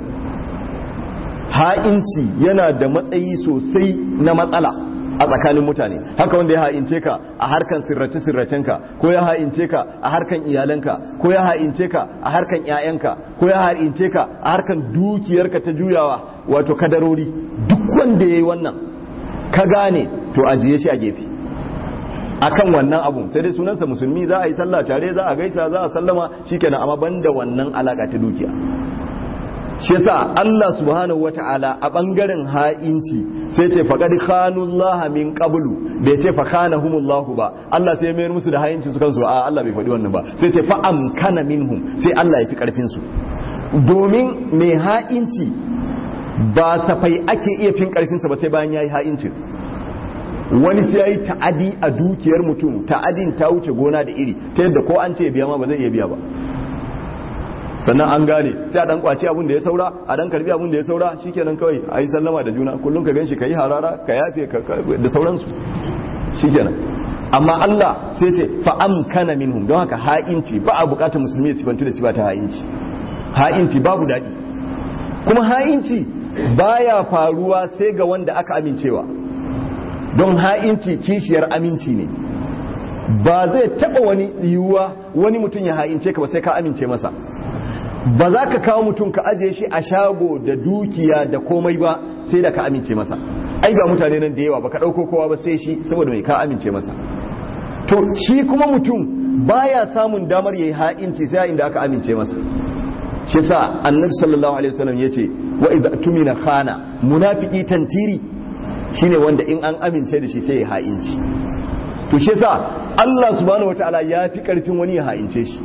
Speaker 1: ha'inci yana da matsayi sosai na matsala a tsakanin mutane haka wanda ya ha'ince ka a harkan sirrace sirracenka ko ya ha'ince ka a harkan iyalanka ko ya ha'ince ka a harkan ƴaƴanka ko ya ha'ince ka a harkan dukiyarka ta juyawa wato kadarori duk wanda yayi wannan ka gane to ajiye shi a gefe akan wannan abun sai dai sunansa musulmi za a yi sallah tare za a gaisa za a sallama shikenan amma banda wannan alaka ta dukiya shi yasa Allah subhanahu wata'ala a bangaren ha'inci sai ce faqad khanullah min qablu bai ce fa khanahumullahu ba Allah sai mayar musu da ha'inci su kansu a Allah bai faɗi wannan ba sai ce fa amkana minhum sai Allah ya fi karfin su domin mai ha'inci ba safai ake iya fin karfin sa ba sai bayan yayi ha'incin wani sai yayi ta'adi a dukiyar mutum ta'adin ta wuce gona da iri ta yadda ko an ce biya ma ba zai iya biya ba sannan an gane sai a dan kwaci abin da ya saura a dan karbi abin da ya saura shikenan kawai a yi sallama da juna kullum ka ganshi ka yi harara ka yafe da sauransu shikenan amma Allah sai ce fa amkana minhum don haka ha'inci ba a bukatar musulmi ya sifantu da sifa ta ha'inci ha'inci babu daɗi kuma ha'inci baya faruwa sai ga wanda aka amincewa don ha'inci kishiyar aminci ne ba zai taɓa wani yiwuwa wani mutum ya ha'ince ka ba sai ka amince masa ba za ka kawo mutum ka ajiye shi a shago da dukiya da komai ba sai da ka amince masa ai ba mutane nan da yawa ba ka ɗauko kowa ba sai shi saboda mai ka amince masa to shi kuma mutum baya samun damar yayi ha'inci sai inda aka amince masa shi sa annabi sallallahu alaihi wasallam yace wa idza tumina khana munafiki tantiri shine wanda in an amince da shi sai ya ha'inci to shi sa Allah subhanahu wataala ya fi karfin wani ya ha'ince shi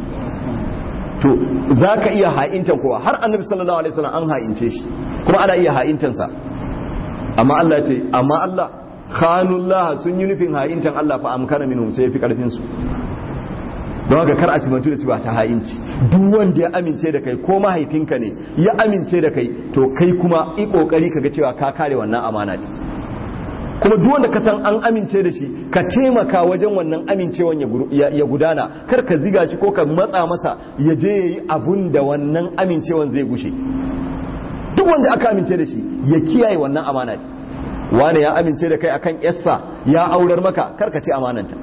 Speaker 1: to za ka iya ha'intan kowa har annabi sallallahu alaihi wasallam an ha'ince shi kuma ana iya ha'intansa amma Allah ya ce amma Allah khanullah sun yi nufin ha'intan Allah fa amkana minhum sai fi karfin su don haka kar a simantu da ba ta ha'inci duk wanda ya amince da kai ko mahaifinka ne ya amince da kai to kai kuma i kokari kaga cewa ka kare wannan amana ne kuma duk wanda ka san an amince da shi ka taimaka wajen wannan amincewan ya gudana kar ka ziga shi ko ka matsa masa ya je yayi abun da wannan amincewan zai gushe duk wanda aka amince da shi ya kiyaye wannan amana ne wane ya amince da kai akan yassa ya aurar maka kar ka ci amananta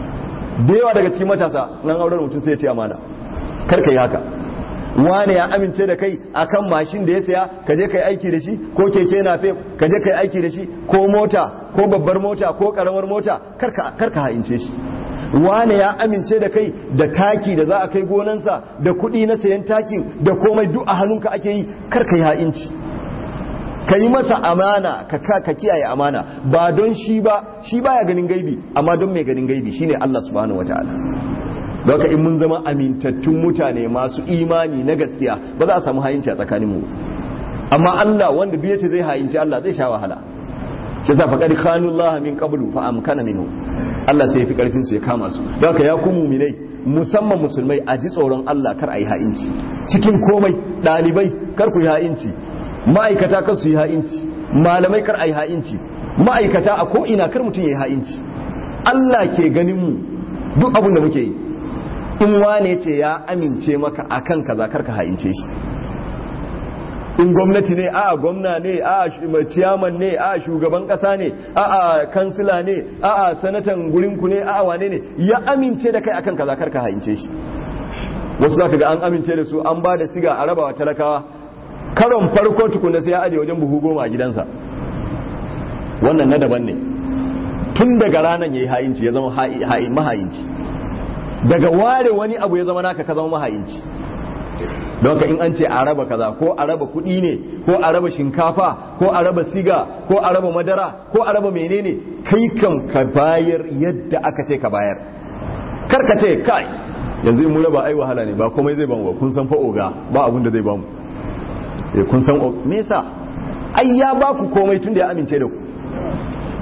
Speaker 1: da yawa daga cikin matasa nan aurar mutum sai ya ci amana kar ka yi haka wane ya amince da kai akan mashin da ya saya ka je kai aiki da shi ko keke na fe ka je kai aiki da shi ko mota ko babbar mota ko karamar mota kar ka ha'ince shi wane ya amince da kai da taki da za a kai gonansa da kuɗi na sayan takin da komai duk a hannunka ake yi kar ka yi ha'inci ka yi masa amana ka ka kiyaye amana ba don shi ba shi baya ganin gaibi amma don mai ganin gaibi shine Allah subhanahu wataala Zaka in mun zama amintattun mutane masu imani na gaskiya ba za a samu hayinci a tsakanin mu amma Allah wanda biye ce zai hayinci Allah zai sha wahala shi yasa faqad khanu Allah min qablu fa amkana minhu Allah sai ya fi karfin su ya kama su Zaka ya ku mu'minai musamman musulmai a ji tsoron Allah kar a yi ha'inci cikin komai dalibai kar ku yi ha'inci ma'aikata kar su yi ha'inci malamai kar a yi ha'inci ma'aikata a ko ina kar mutum ya yi ha'inci Allah ke ganin mu duk abin da muke yi in wane ce ya amince maka akan kaza karka ha'ince shi in gwamnati ne a gwamna ne a ciyaman ne a shugaban kasa ne a kansila ne a sanatan gurinku ne a wane ne ya amince da kai akan kaza karka ha'ince shi wasu zaka ga an amince da su an ba da siga a rabawa talakawa karon farko tukuna sai ya aje wajen buhu goma a gidansa wannan na daban ne tun daga ranar ya yi ha'inci ya zama maha'inci daga ware wani abu ya zama naka ka zama mahayinci don ka in an ce a raba kaza ko a raba kuɗi ne ko a raba shinkafa ko a raba siga ko a raba madara ko a raba menene kai kan ka bayar yadda aka ce ka bayar kar ka ce kai yanzu in mu raba ai wahala ne ba komai zai bamu ba kun san fa oga ba abun da zai bamu eh kun san me yasa ai ya ba ku komai tunda ya amince da ku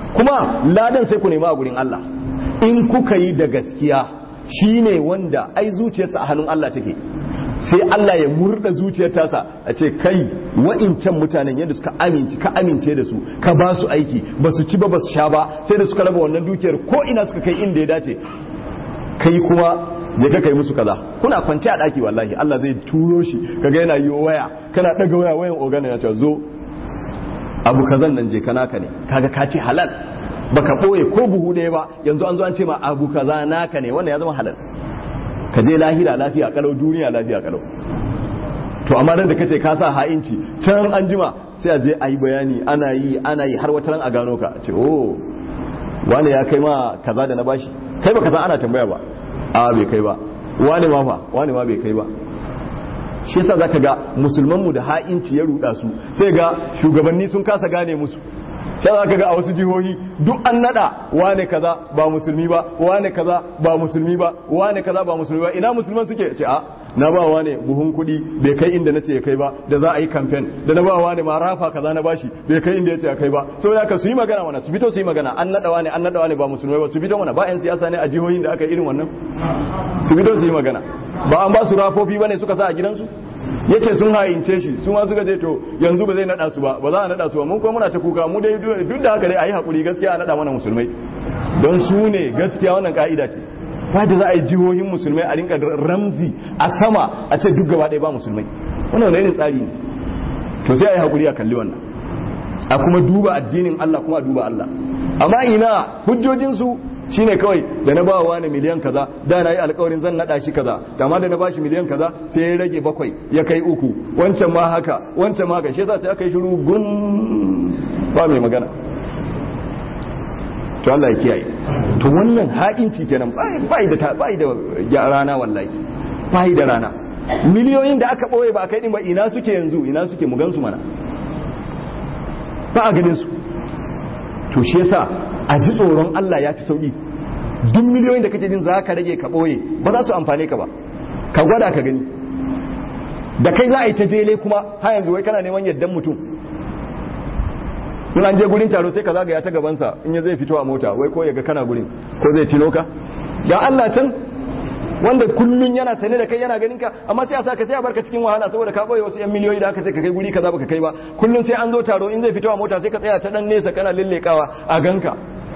Speaker 1: kuma ladan sai ku nema a gurin Allah in kuka yi da gaskiya shine wanda ai zuciyarsa a hannun Allah take sai Allah ya murda zuciyar tasa a ce kai wa'incan mutanen yadda suka amince ka amince da su ka ba su aiki ba su ci ba ba su sha ba sai da suka raba wannan dukiyar ko ina suka kai inda ya dace kai kuma ya ka kai musu kaza kuna kwance a daki wallahi Allah zai turo shi kaga yana yi waya kana daga waya wayan ogana ya ce zo abu kazan nan je kana ka ne kaga ka ce halal baka boye ko buhu ɗaya ba yanzu an zo an ce ma abu kaza naka ne wannan ya zama halal ka je lahira lafiya kalau duniya lafiya kalau to amma nan da kace ka sa ha'inci can an jima sai a je a yi bayani ana yi ana yi har wata ran a gano ka ce oh wani ya kai ma kaza da na bashi kai baka san ana tambaya ba a bai kai ba wani ma fa wani ma bai kai ba shi yasa zaka ga musulman mu da ha'inci ya ruda su sai ga shugabanni sun kasa gane musu sai zaka ga a wasu jihohi duk an nada wane kaza ba musulmi ba wane kaza ba musulmi ba wane kaza ba musulmi ba ina musulman suke ce a na ba wane buhun kuɗi bai kai inda nace ya kai ba da za a yi kamfen da na ba wane ma rafa kaza na bashi bai kai inda yace ya kai ba saboda haka su yi magana mana su fito su yi magana an nada wane an nada wane ba musulmai ba su fito mana ba yan siyasa ne a jihohin da aka yi irin wannan su fito su yi magana ba an ba su rafofi bane suka sa a gidansu yace sun hayince shi su ma suka je to yanzu ba zai nada su ba ba za a nada su ba mun kuma muna ta kuka mu dai duk da haka dai ayi hakuri gaskiya a nada mana musulmai don su ne gaskiya wannan ka'ida ce ba da za a yi jihohin musulmai a rinka ramzi a sama a ce duk gaba ɗaya ba musulmai wannan wani irin tsari ne to sai a yi hakuri a kalli wannan a kuma duba addinin Allah kuma a duba Allah amma ina hujjojinsu shine kawai da na bawa wani miliyan kaza da na yi alkawarin zan nada shi kaza amma da na bashi miliyan kaza sai ya rage bakwai ya kai uku wancan ma haka wancan ma haka shi yasa sai aka yi shiru gun ba mai magana to Allah ya kiyaye to wannan ha'inci kenan bai da bai da rana wallahi bai da rana miliyoyin da aka boye ba kai din ba ina suke yanzu ina suke mu gansu mana ba a ganin su to shi yasa a ji tsoron Allah ya fi sauƙi duk miliyoyin da kake jin za ka rage ka ɓoye ba za su amfane ka ba ka gwada ka gani da kai za a yi ta jele kuma har yanzu wai kana neman yaddan mutum in an je gurin taro sai ka zagaya ta gabansa in ya zai fito a mota wai ko ya ga kana gurin ko zai tino ka ga Allah can wanda kullun yana sane da kai yana ganin ka amma sai a saka sai a barka cikin wahala saboda ka boye wasu yan miliyoyi da aka ce ka kai guri kaza baka kai ba kullun sai an zo taro in zai fito a mota sai ka tsaya ta dan nesa kana lillekawa a ganka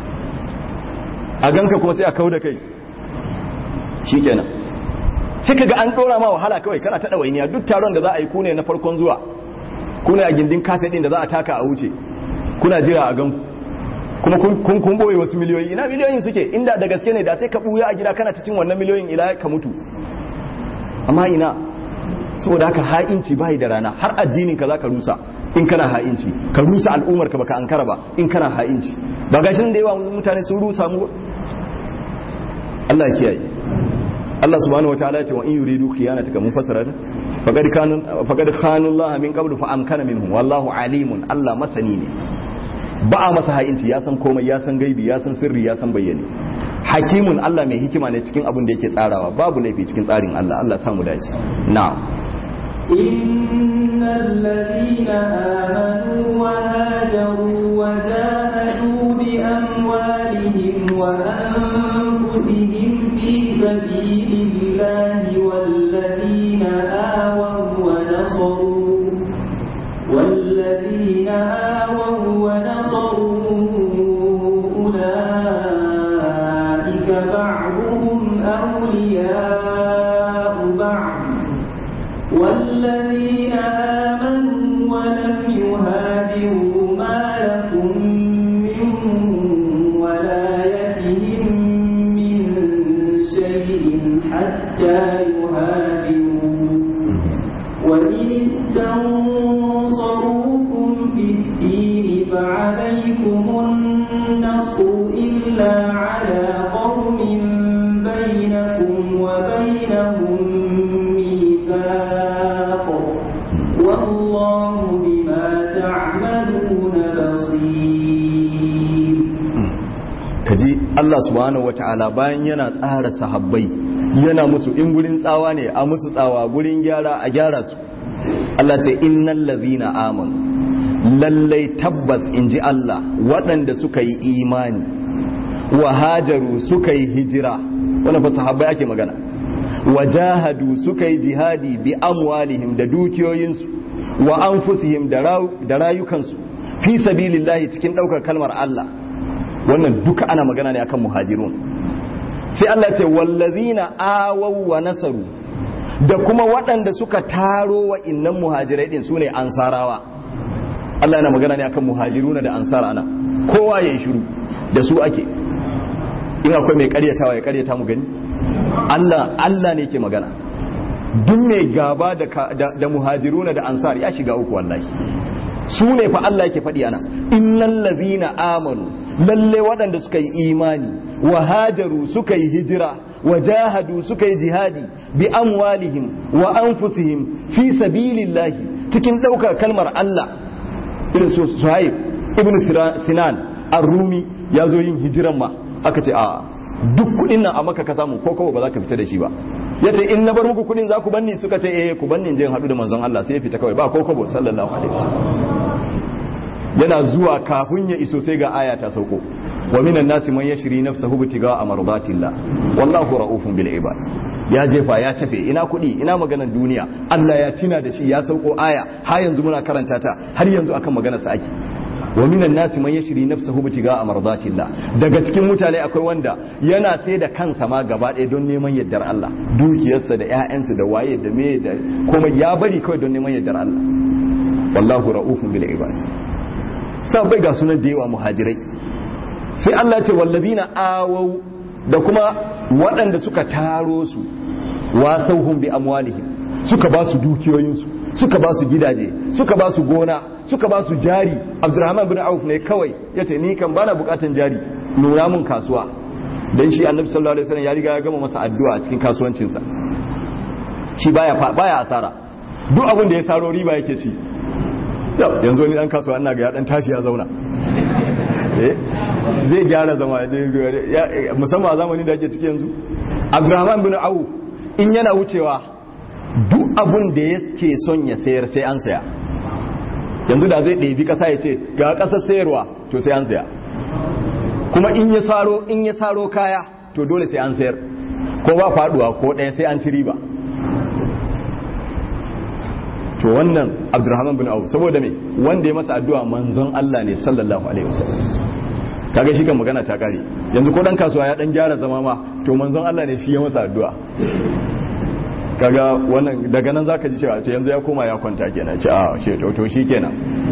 Speaker 1: a ganka kuma sai a kau da kai shikenan sai kaga an dora ma wahala kawai kana ta dawainiya duk taron da za a yi kune na farkon zuwa kune a gindin kafe din da za a taka a wuce kuna jira a ganku kuma kun kun boye wasu miliyoyi ina miliyoyin suke inda da gaske ne da sai ka buya a gida kana ta cin wannan miliyoyin ila ka mutu amma ina saboda haka ha'inci bai da rana har addinin ka zaka rusa in kana ha'inci ka rusa al'ummar ka baka ankara ba in kana ha'inci ba gashin da yawa mutane sun rusa mu Allah ya kiyaye Allah subhanahu wataala ya ce wa in yuridu khiyanataka mufassara faqad kanu faqad khanu Allah min qablu fa amkana minhum wallahu alimun Allah masani ne ba a masa ha'inci ya san komai ya san gaibi ya san sirri ya san bayyane hakimun Allah mai hikima ne cikin abin da yake tsarawa babu laifi cikin tsarin Allah Allah samu dace na'am
Speaker 2: إن الذين آمنوا وهاجروا وجاهدوا بأموالهم وأنفسهم في سبيل الله والذين آووا ونصروا والذين آووا ونصروا أولئك بعضهم أولياء بعض والذين آمنوا ولم يهاجروا ما لكم من ولايتهم من شيء حتى يهاجروا وإن استنصروكم في الدين فعليكم النصر إلا على قوم بينكم وبينهم ميثاق والله بما تعملون بصير
Speaker 1: kaji Allah subhanahu wata'ala bayan yana tsara sahabbai yana musu in gurin tsawa ne a musu tsawa gurin gyara a gyara su Allah ce innal ladhina amanu lallai tabbas in ji Allah waɗanda suka yi imani wa hajaru suka yi hijira wannan fa sahabbai ake magana wa jahadu suka yi jihadi bi amwalihim da dukiyoyinsu wa anfusihim da rayukansu fi sabilillahi cikin ɗaukar kalmar Allah wannan duka ana magana ne akan muhajirun sai Allah ce wallazina awaw wa nasaru da kuma waɗanda suka taro wa innan muhajirai din sune ansarawa Allah yana magana ne akan muhajiruna da ansar ana kowa yayi shiru da su ake in akwai mai karyatawa ya karyata mu gani Allah Allah ne ke magana duk mai gaba da, da, muhajiruna da ansar ya shiga uku wallahi su ne fa Allah yake faɗi ana innal ladhina amanu lalle waɗanda suka yi imani wa hajaru suka yi hijira wa jahadu suka yi jihadi bi amwalihim wa anfusihim fi sabilillahi cikin ɗaukar kalmar Allah irin su Suhaib ibn Sinan ar-Rumi ya zo yin hijiran ma aka ce a duk kuɗin nan a maka ka samu ko kawai ba za ka fita da shi ba ya ce in na bar muku kuɗin za ku banni suka ce eh ku banni je haɗu da manzon Allah sai ya fita kawai ba ko kabo sallallahu alaihi wasallam yana zuwa kafin ya iso sai ga aya ta sauko wa minan nasi man yashri nafsahu bitiga amardatillah wallahu raufun bil ibad ya jefa ya tafe ina kuɗi ina maganar duniya Allah ya tina da shi ya sauko aya har yanzu muna karanta ta har yanzu akan maganar sa ake wa minan nasi man yashri nafsahu bitiga amardatillah daga cikin mutane akwai wanda yana sai da kansa ma gaba ɗaya don neman yardar Allah dukiyarsa da ƴaƴansa da waye da me da kuma ya bari kawai don neman yardar Allah wallahu raufun bil ibad sabai ga sunan da yawa muhajirai sai Allah ce wallazina awau da kuma waɗanda suka taro su wasauhum bi amwalihim suka ba su dukiyoyinsu suka ba su gidaje suka ba su gona suka ba su jari abdurrahman bin auf ne kawai yace ni kan bana bukatan jari nuna mun kasuwa dan shi annabi sallallahu alaihi wasallam ya riga ya gama masa addu'a a cikin kasuwancinsa shi baya baya asara duk abin da ya saro riba yake ci yanzu wani dan kasuwa ina ga ya dan tashi ya zauna zai gyara zama musamman a zamanin da ake ciki yanzu abdurrahman bin auf in yana wucewa duk abun da yake son ya sayar sai an saya yanzu da zai ɗebi ƙasa ya ce ga ƙasar sayarwa to sai an saya kuma in ya saro in ya saro kaya to dole sai an sayar ko ba faduwa ko ɗaya sai an ci riba to wannan abdurrahman bin auf saboda me wanda ya masa addu'a manzon Allah ne sallallahu alaihi wasallam kaga shi kan magana ta kare yanzu ko dan kasuwa ya dan gyara zama ma to manzon Allah ne shi ya masa addu'a kaga wannan daga nan zaka ji cewa to yanzu ya koma ya kwanta kenan ce a she to to shikenan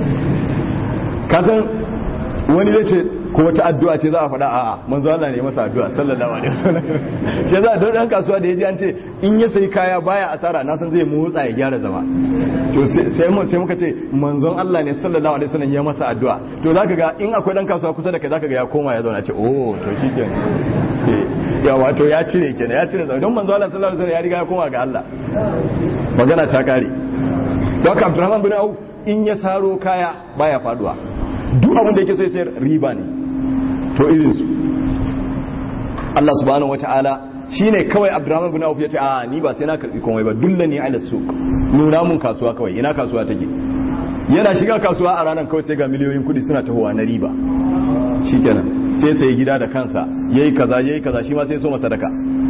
Speaker 1: kasan wani zai ce ko wata addu'a ce za a faɗa a'a manzo Allah ne masa addu'a sallallahu alaihi wasallam shi za don dan kasuwa da yaji an ce in ya sayi kaya baya asara na san zai motsa ya gyara zama to sai mu sai muka ce manzon Allah ne sallallahu alaihi wasallam ya masa addu'a to zaka ga in akwai dan kasuwa kusa da kai zaka ga ya koma ya zauna ce oh to shikenan ya wato ya cire kenan ya cire don manzo Allah sallallahu alaihi wasallam ya riga ya koma ga Allah magana ta kare don haka Abdurrahman bin Auf in ya saro kaya baya faduwa duk abin da yake so ya sayar riba ne to irin su Allah subhanahu wataala shine kawai Abdurrahman bin Auf ya ce a ni ba sai na karbi komai ba dullani ala suq nuna mun kasuwa kawai ina kasuwa take yana shiga kasuwa a ranar kawai sai ga miliyoyin kudi suna tahowa na riba shikenan sai sai gida da kansa yayi kaza yayi kaza shi ma sai so masa sadaka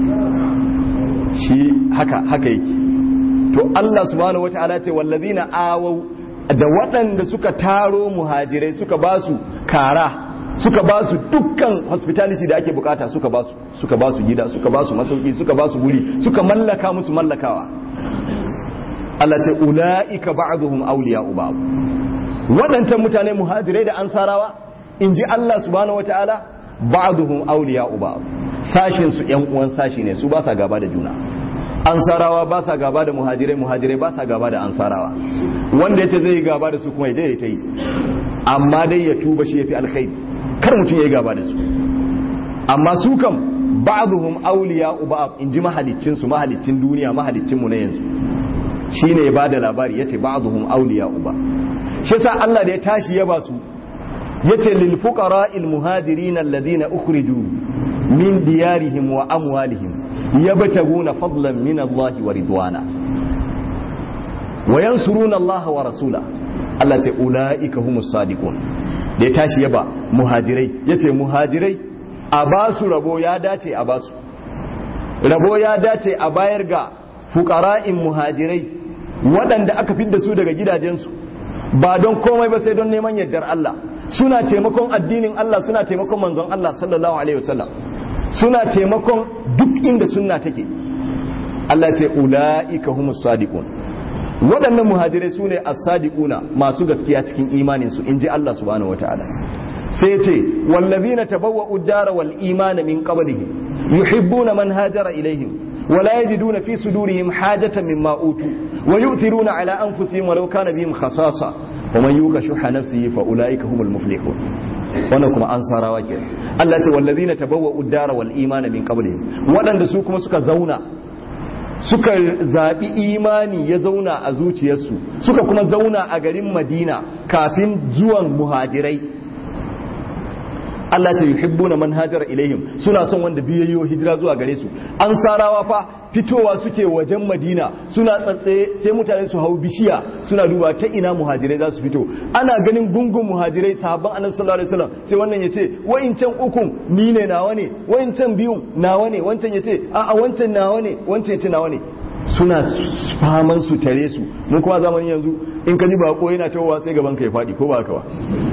Speaker 1: shi haka haka yake to Allah subhanahu wataala ce wallazina awau da waɗanda suka taro muhajirai suka ba su kara suka ba su dukkan hospitality da ake bukata suka ba su suka ba su gida suka ba su masauki suka ba su guri suka mallaka musu mallakawa Allah ce ula'ika ba'dhum awliya'u ba'd waɗancan mutane muhajirai da ansarawa in ji Allah subhanahu wata'ala ba'dhum awliya'u ba'd sashin su ƴan uwan sashi ne su ba sa gaba da juna ansarawa ba sa gaba da muhajirai muhajirai ba sa gaba da ansarawa wanda yace zai yi gaba da su kuma yaje ya ta yi amma dai ya tuba shi yafi alkhairi kar mutum ya yi gaba da su amma su kam ba'dhum awliya'u ba'd in ji mahaliccin su mahaliccin duniya mahaliccin mu na yanzu shine ya bada labari yace ba'dhum awliya'u ba'd shi yasa Allah da ya tashi ya ba su yace lil fuqara'il muhajirin alladhina ukhriju min diyarihim wa amwalihim yabtaguna fadlan min Allah wa ridwana wa yansuruna Allah wa rasula Allah ce ulaika humus sadiqun da ya tashi yaba muhajirai yace muhajirai a basu rabo ya dace a basu rabo ya dace a bayar ga fuqara'in muhajirai waɗanda aka fidda su daga gidajensu ba don komai ba sai don neman yardar Allah suna taimakon addinin Allah suna taimakon manzon Allah sallallahu alaihi wasallam suna taimakon duk inda sunna take Allah ce ula'ika humus sadiqun waɗannan muhajirai su ne as-sadiquna masu gaskiya cikin imanin su inji Allah subhanahu wataala sai ce wallazina tabawwa'u ad-dara wal imana min qablihim yuhibbuna man hajara ilaihim ولا يجدون في صدورهم حاجة مما أوتوا ويؤثرون على أنفسهم ولو كان بهم خصاصة ومن يوق شح نفسه فأولئك هم المفلحون wannan kuma an sarawa ke Allah ce wallazina tabawwa'u ad-dara wal imana min qablihim wadanda su kuma suka zauna suka zabi imani ya zauna a zuciyarsu suka kuma zauna a garin Madina kafin zuwan muhajirai Allah ce yuhibbuna man hajara ilaihim suna son wanda biyayyo hijira zuwa gare su an sarawa fa fitowa suke wajen Madina suna tsatsaye sai mutane su hau bishiya suna duba ta ina muhajirai za su fito ana ganin gungun muhajirai sahabban annabi sallallahu alaihi wasallam sai wannan yace wa'incan ukun ni ne nawa ne wa'incan biyun nawa ne wancan yace a a wancan nawa ne wancan yace nawa ne suna faman su tare su mu kuma zamanin yanzu in ka ji bako yana tawowa sai gaban ka ya fadi ko ba haka ba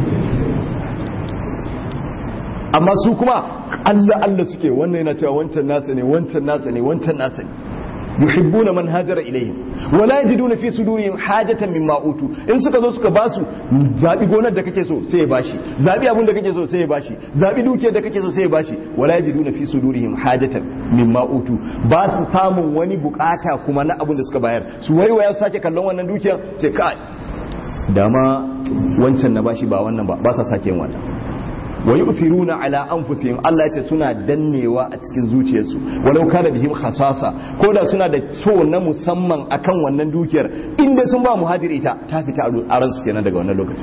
Speaker 1: amma su kuma Allah Allah suke wannan yana cewa wancan nasa ne wancan nasa ne wancan nasa ne yuhibbuna man hajara ilayhim wala yajiduna fi sudurihim hajatan mimma utu in suka zo suka basu zabi gonar da kake so sai ya bashi zabi abun da kake so sai ya bashi zabi dukiyar da kake so sai ya bashi wala yajiduna fi sudurihim hajatan mimma utu ba su samun wani bukata kuma na abun da suka bayar su waiwaya su sake kallon wannan dukiyar sai kai dama wancan na bashi ba wannan ba ba sa sake yin wannan wa yu'thiruna ala anfusihim Allah ya ce suna dannewa a cikin zuciyarsu walau kana bihim khasasa ko da suna da so na musamman akan wannan dukiyar inda sun ba muhajir ita ta fita a ransu kenan daga wannan lokaci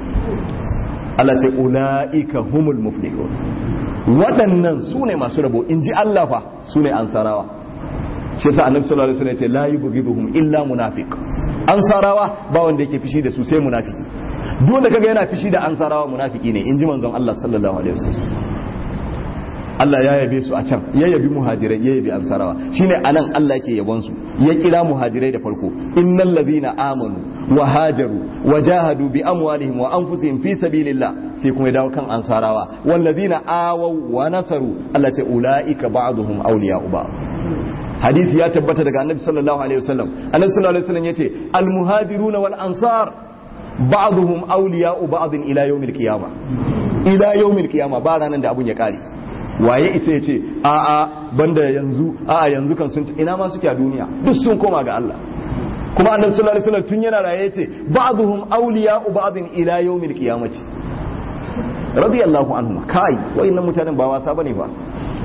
Speaker 1: Allah ce ulaika humul muflihun waɗannan su ne masu rabo in ji Allah fa su ne ansarawa shi yasa annabi sallallahu alaihi wasallam ya ce la yubghiduhum illa munafiq ansarawa ba wanda yake fishi da su sai munafiki duk da kaga yana fishi da ansarawa munafiki ne in ji manzon Allah sallallahu alaihi wasallam Allah ya yabe su a can ya yabi muhajirai ya yabi ansarawa shine anan Allah yake yabon su ya kira muhajirai da farko innal ladhina amanu wa hajaru wa jahadu bi amwalihim wa anfusihim fi sabilillah sai kuma ya dawo kan ansarawa wal ladhina awaw wa nasaru Allah ta ulaika ba'dhum awliya'u ba'd hadisi ya tabbata daga annabi sallallahu alaihi wasallam annabi sallallahu alaihi wasallam yace al muhajiruna wal ansar ba'dhum awliya'u ba'd ila yawmil qiyamah ila yawmil qiyamah ba ranan da abun ya kare waye isa yace a a banda yanzu a a yanzu kan sun ina ma suke a duniya duk sun koma ga Allah kuma annabi sallallahu alaihi wasallam tun yana raye yace ba'dhum awliya'u ba'd ila yawmil qiyamati radiyallahu anhum kai wayannan mutanen ba wasa bane ba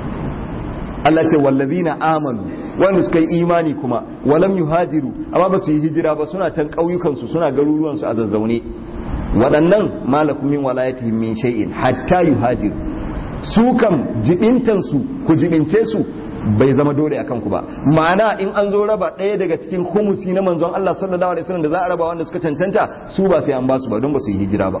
Speaker 1: Allah ce wallazina amanu wanda suka yi imani kuma walam yuhajiru amma ba su yi hijira ba suna can ƙauyukansu suna garuruwansu a zazzaune waɗannan malakum min walayatihim min shay'in hatta yuhajiru su kam jibintansu ku jibince su bai zama dole akan ku ba ma'ana in an zo raba ɗaya daga cikin humusi na manzon Allah sallallahu alaihi wasallam da za a raba wanda suka cancanta su ba sai an ba su ba don ba su yi hijira ba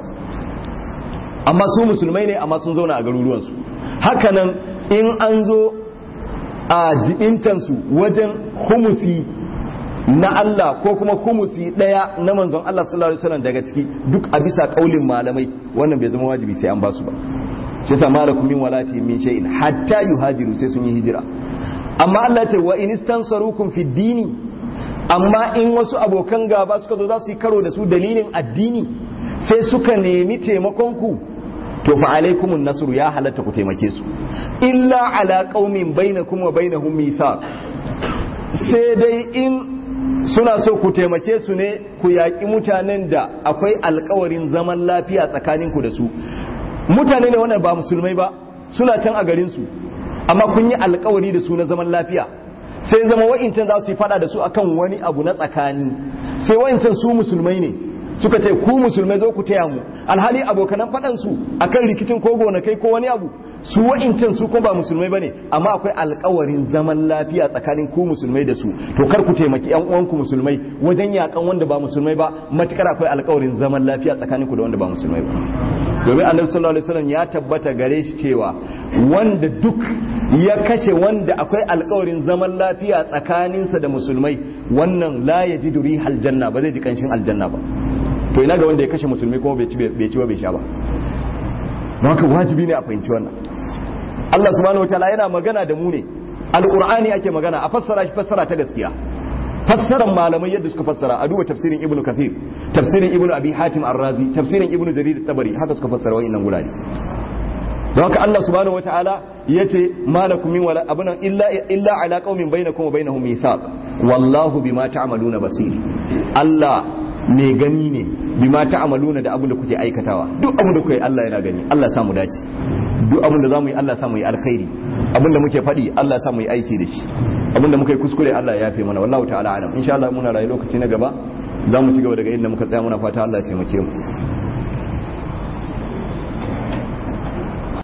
Speaker 1: amma su musulmai ne amma sun zauna a garuruwansu hakanan in an zo a jibintansu wajen humusi na Allah ko kuma humusi daya na manzon Allah sallallahu alaihi wasallam daga ciki duk a bisa kaulin malamai wannan bai zama wajibi sai an ba su ba shi yasa malakum min walati min shay'in hatta yuhajiru sai sun yi hijira amma Allah ce wa in istansarukum fi dini amma in wasu abokan gaba suka zo za su yi karo da su dalilin addini sai suka nemi taimakon ku to fa alaikumun nasru ya halatta ku taimake su illa ala qaumin bainakum wa bainahum mithaq sai dai in suna so ku taimake su ne ku yaƙi mutanen da akwai alkawarin zaman lafiya tsakaninku da su mutane ne wannan ba musulmai ba suna can a garin su amma kun yi alkawari da su na zaman lafiya sai zama wa'incan za su yi fada da su akan wani abu na tsakani sai wa'incan su musulmai ne suka ce ku musulmai zo ku taya mu alhali abokanan faɗan su akan rikicin ko gonakai ko wani abu su wa'incan su kuma ba musulmai bane amma akwai alkawarin zaman lafiya tsakanin ku musulmai da su to kar ku taimaki yan uwanku musulmai wajen yakan wanda ba musulmai ba matukar akwai alkawarin zaman lafiya tsakanin ku da wanda ba musulmai ba domin annabi sallallahu alaihi wasallam ya tabbata gare shi cewa wanda duk ya kashe wanda akwai alkawarin zaman lafiya tsakaninsa da musulmai wannan la yajidu rihal janna ba zai ji kanshin aljanna ba to ina ga wanda ya kashe musulmi kuma bai ci bai ci ba bai sha ba don haka wajibi ne a fahimci wannan Allah subhanahu wataala yana magana da mu ne alqur'ani ake magana a fassara shi fassara ta gaskiya fassaran malamai yadda suka fassara a duba tafsirin ibnu kathir tafsirin ibnu abi hatim ar-razi tafsirin ibnu jarir at-tabari haka suka fassara wa'annan gurare don haka Allah subhanahu wataala yace malakum min wala abuna illa illa ala qaumin bainakum wa bainahum mithaq wallahu bima ta'maluna basir Allah ne gani ne bima ta'maluna da abin da kuke aikatawa duk abin da kuke Allah yana gani Allah ya samu dace duk abin da zamu yi Allah ya samu yi alkhairi abin da muke faɗi Allah ya samu yi aiki da shi abin da muka yi kuskure Allah ya yafe mana wallahu ta'ala alam insha Allah muna rayu lokaci na gaba za mu ci gaba daga inda muka tsaya muna fata Allah ya taimake mu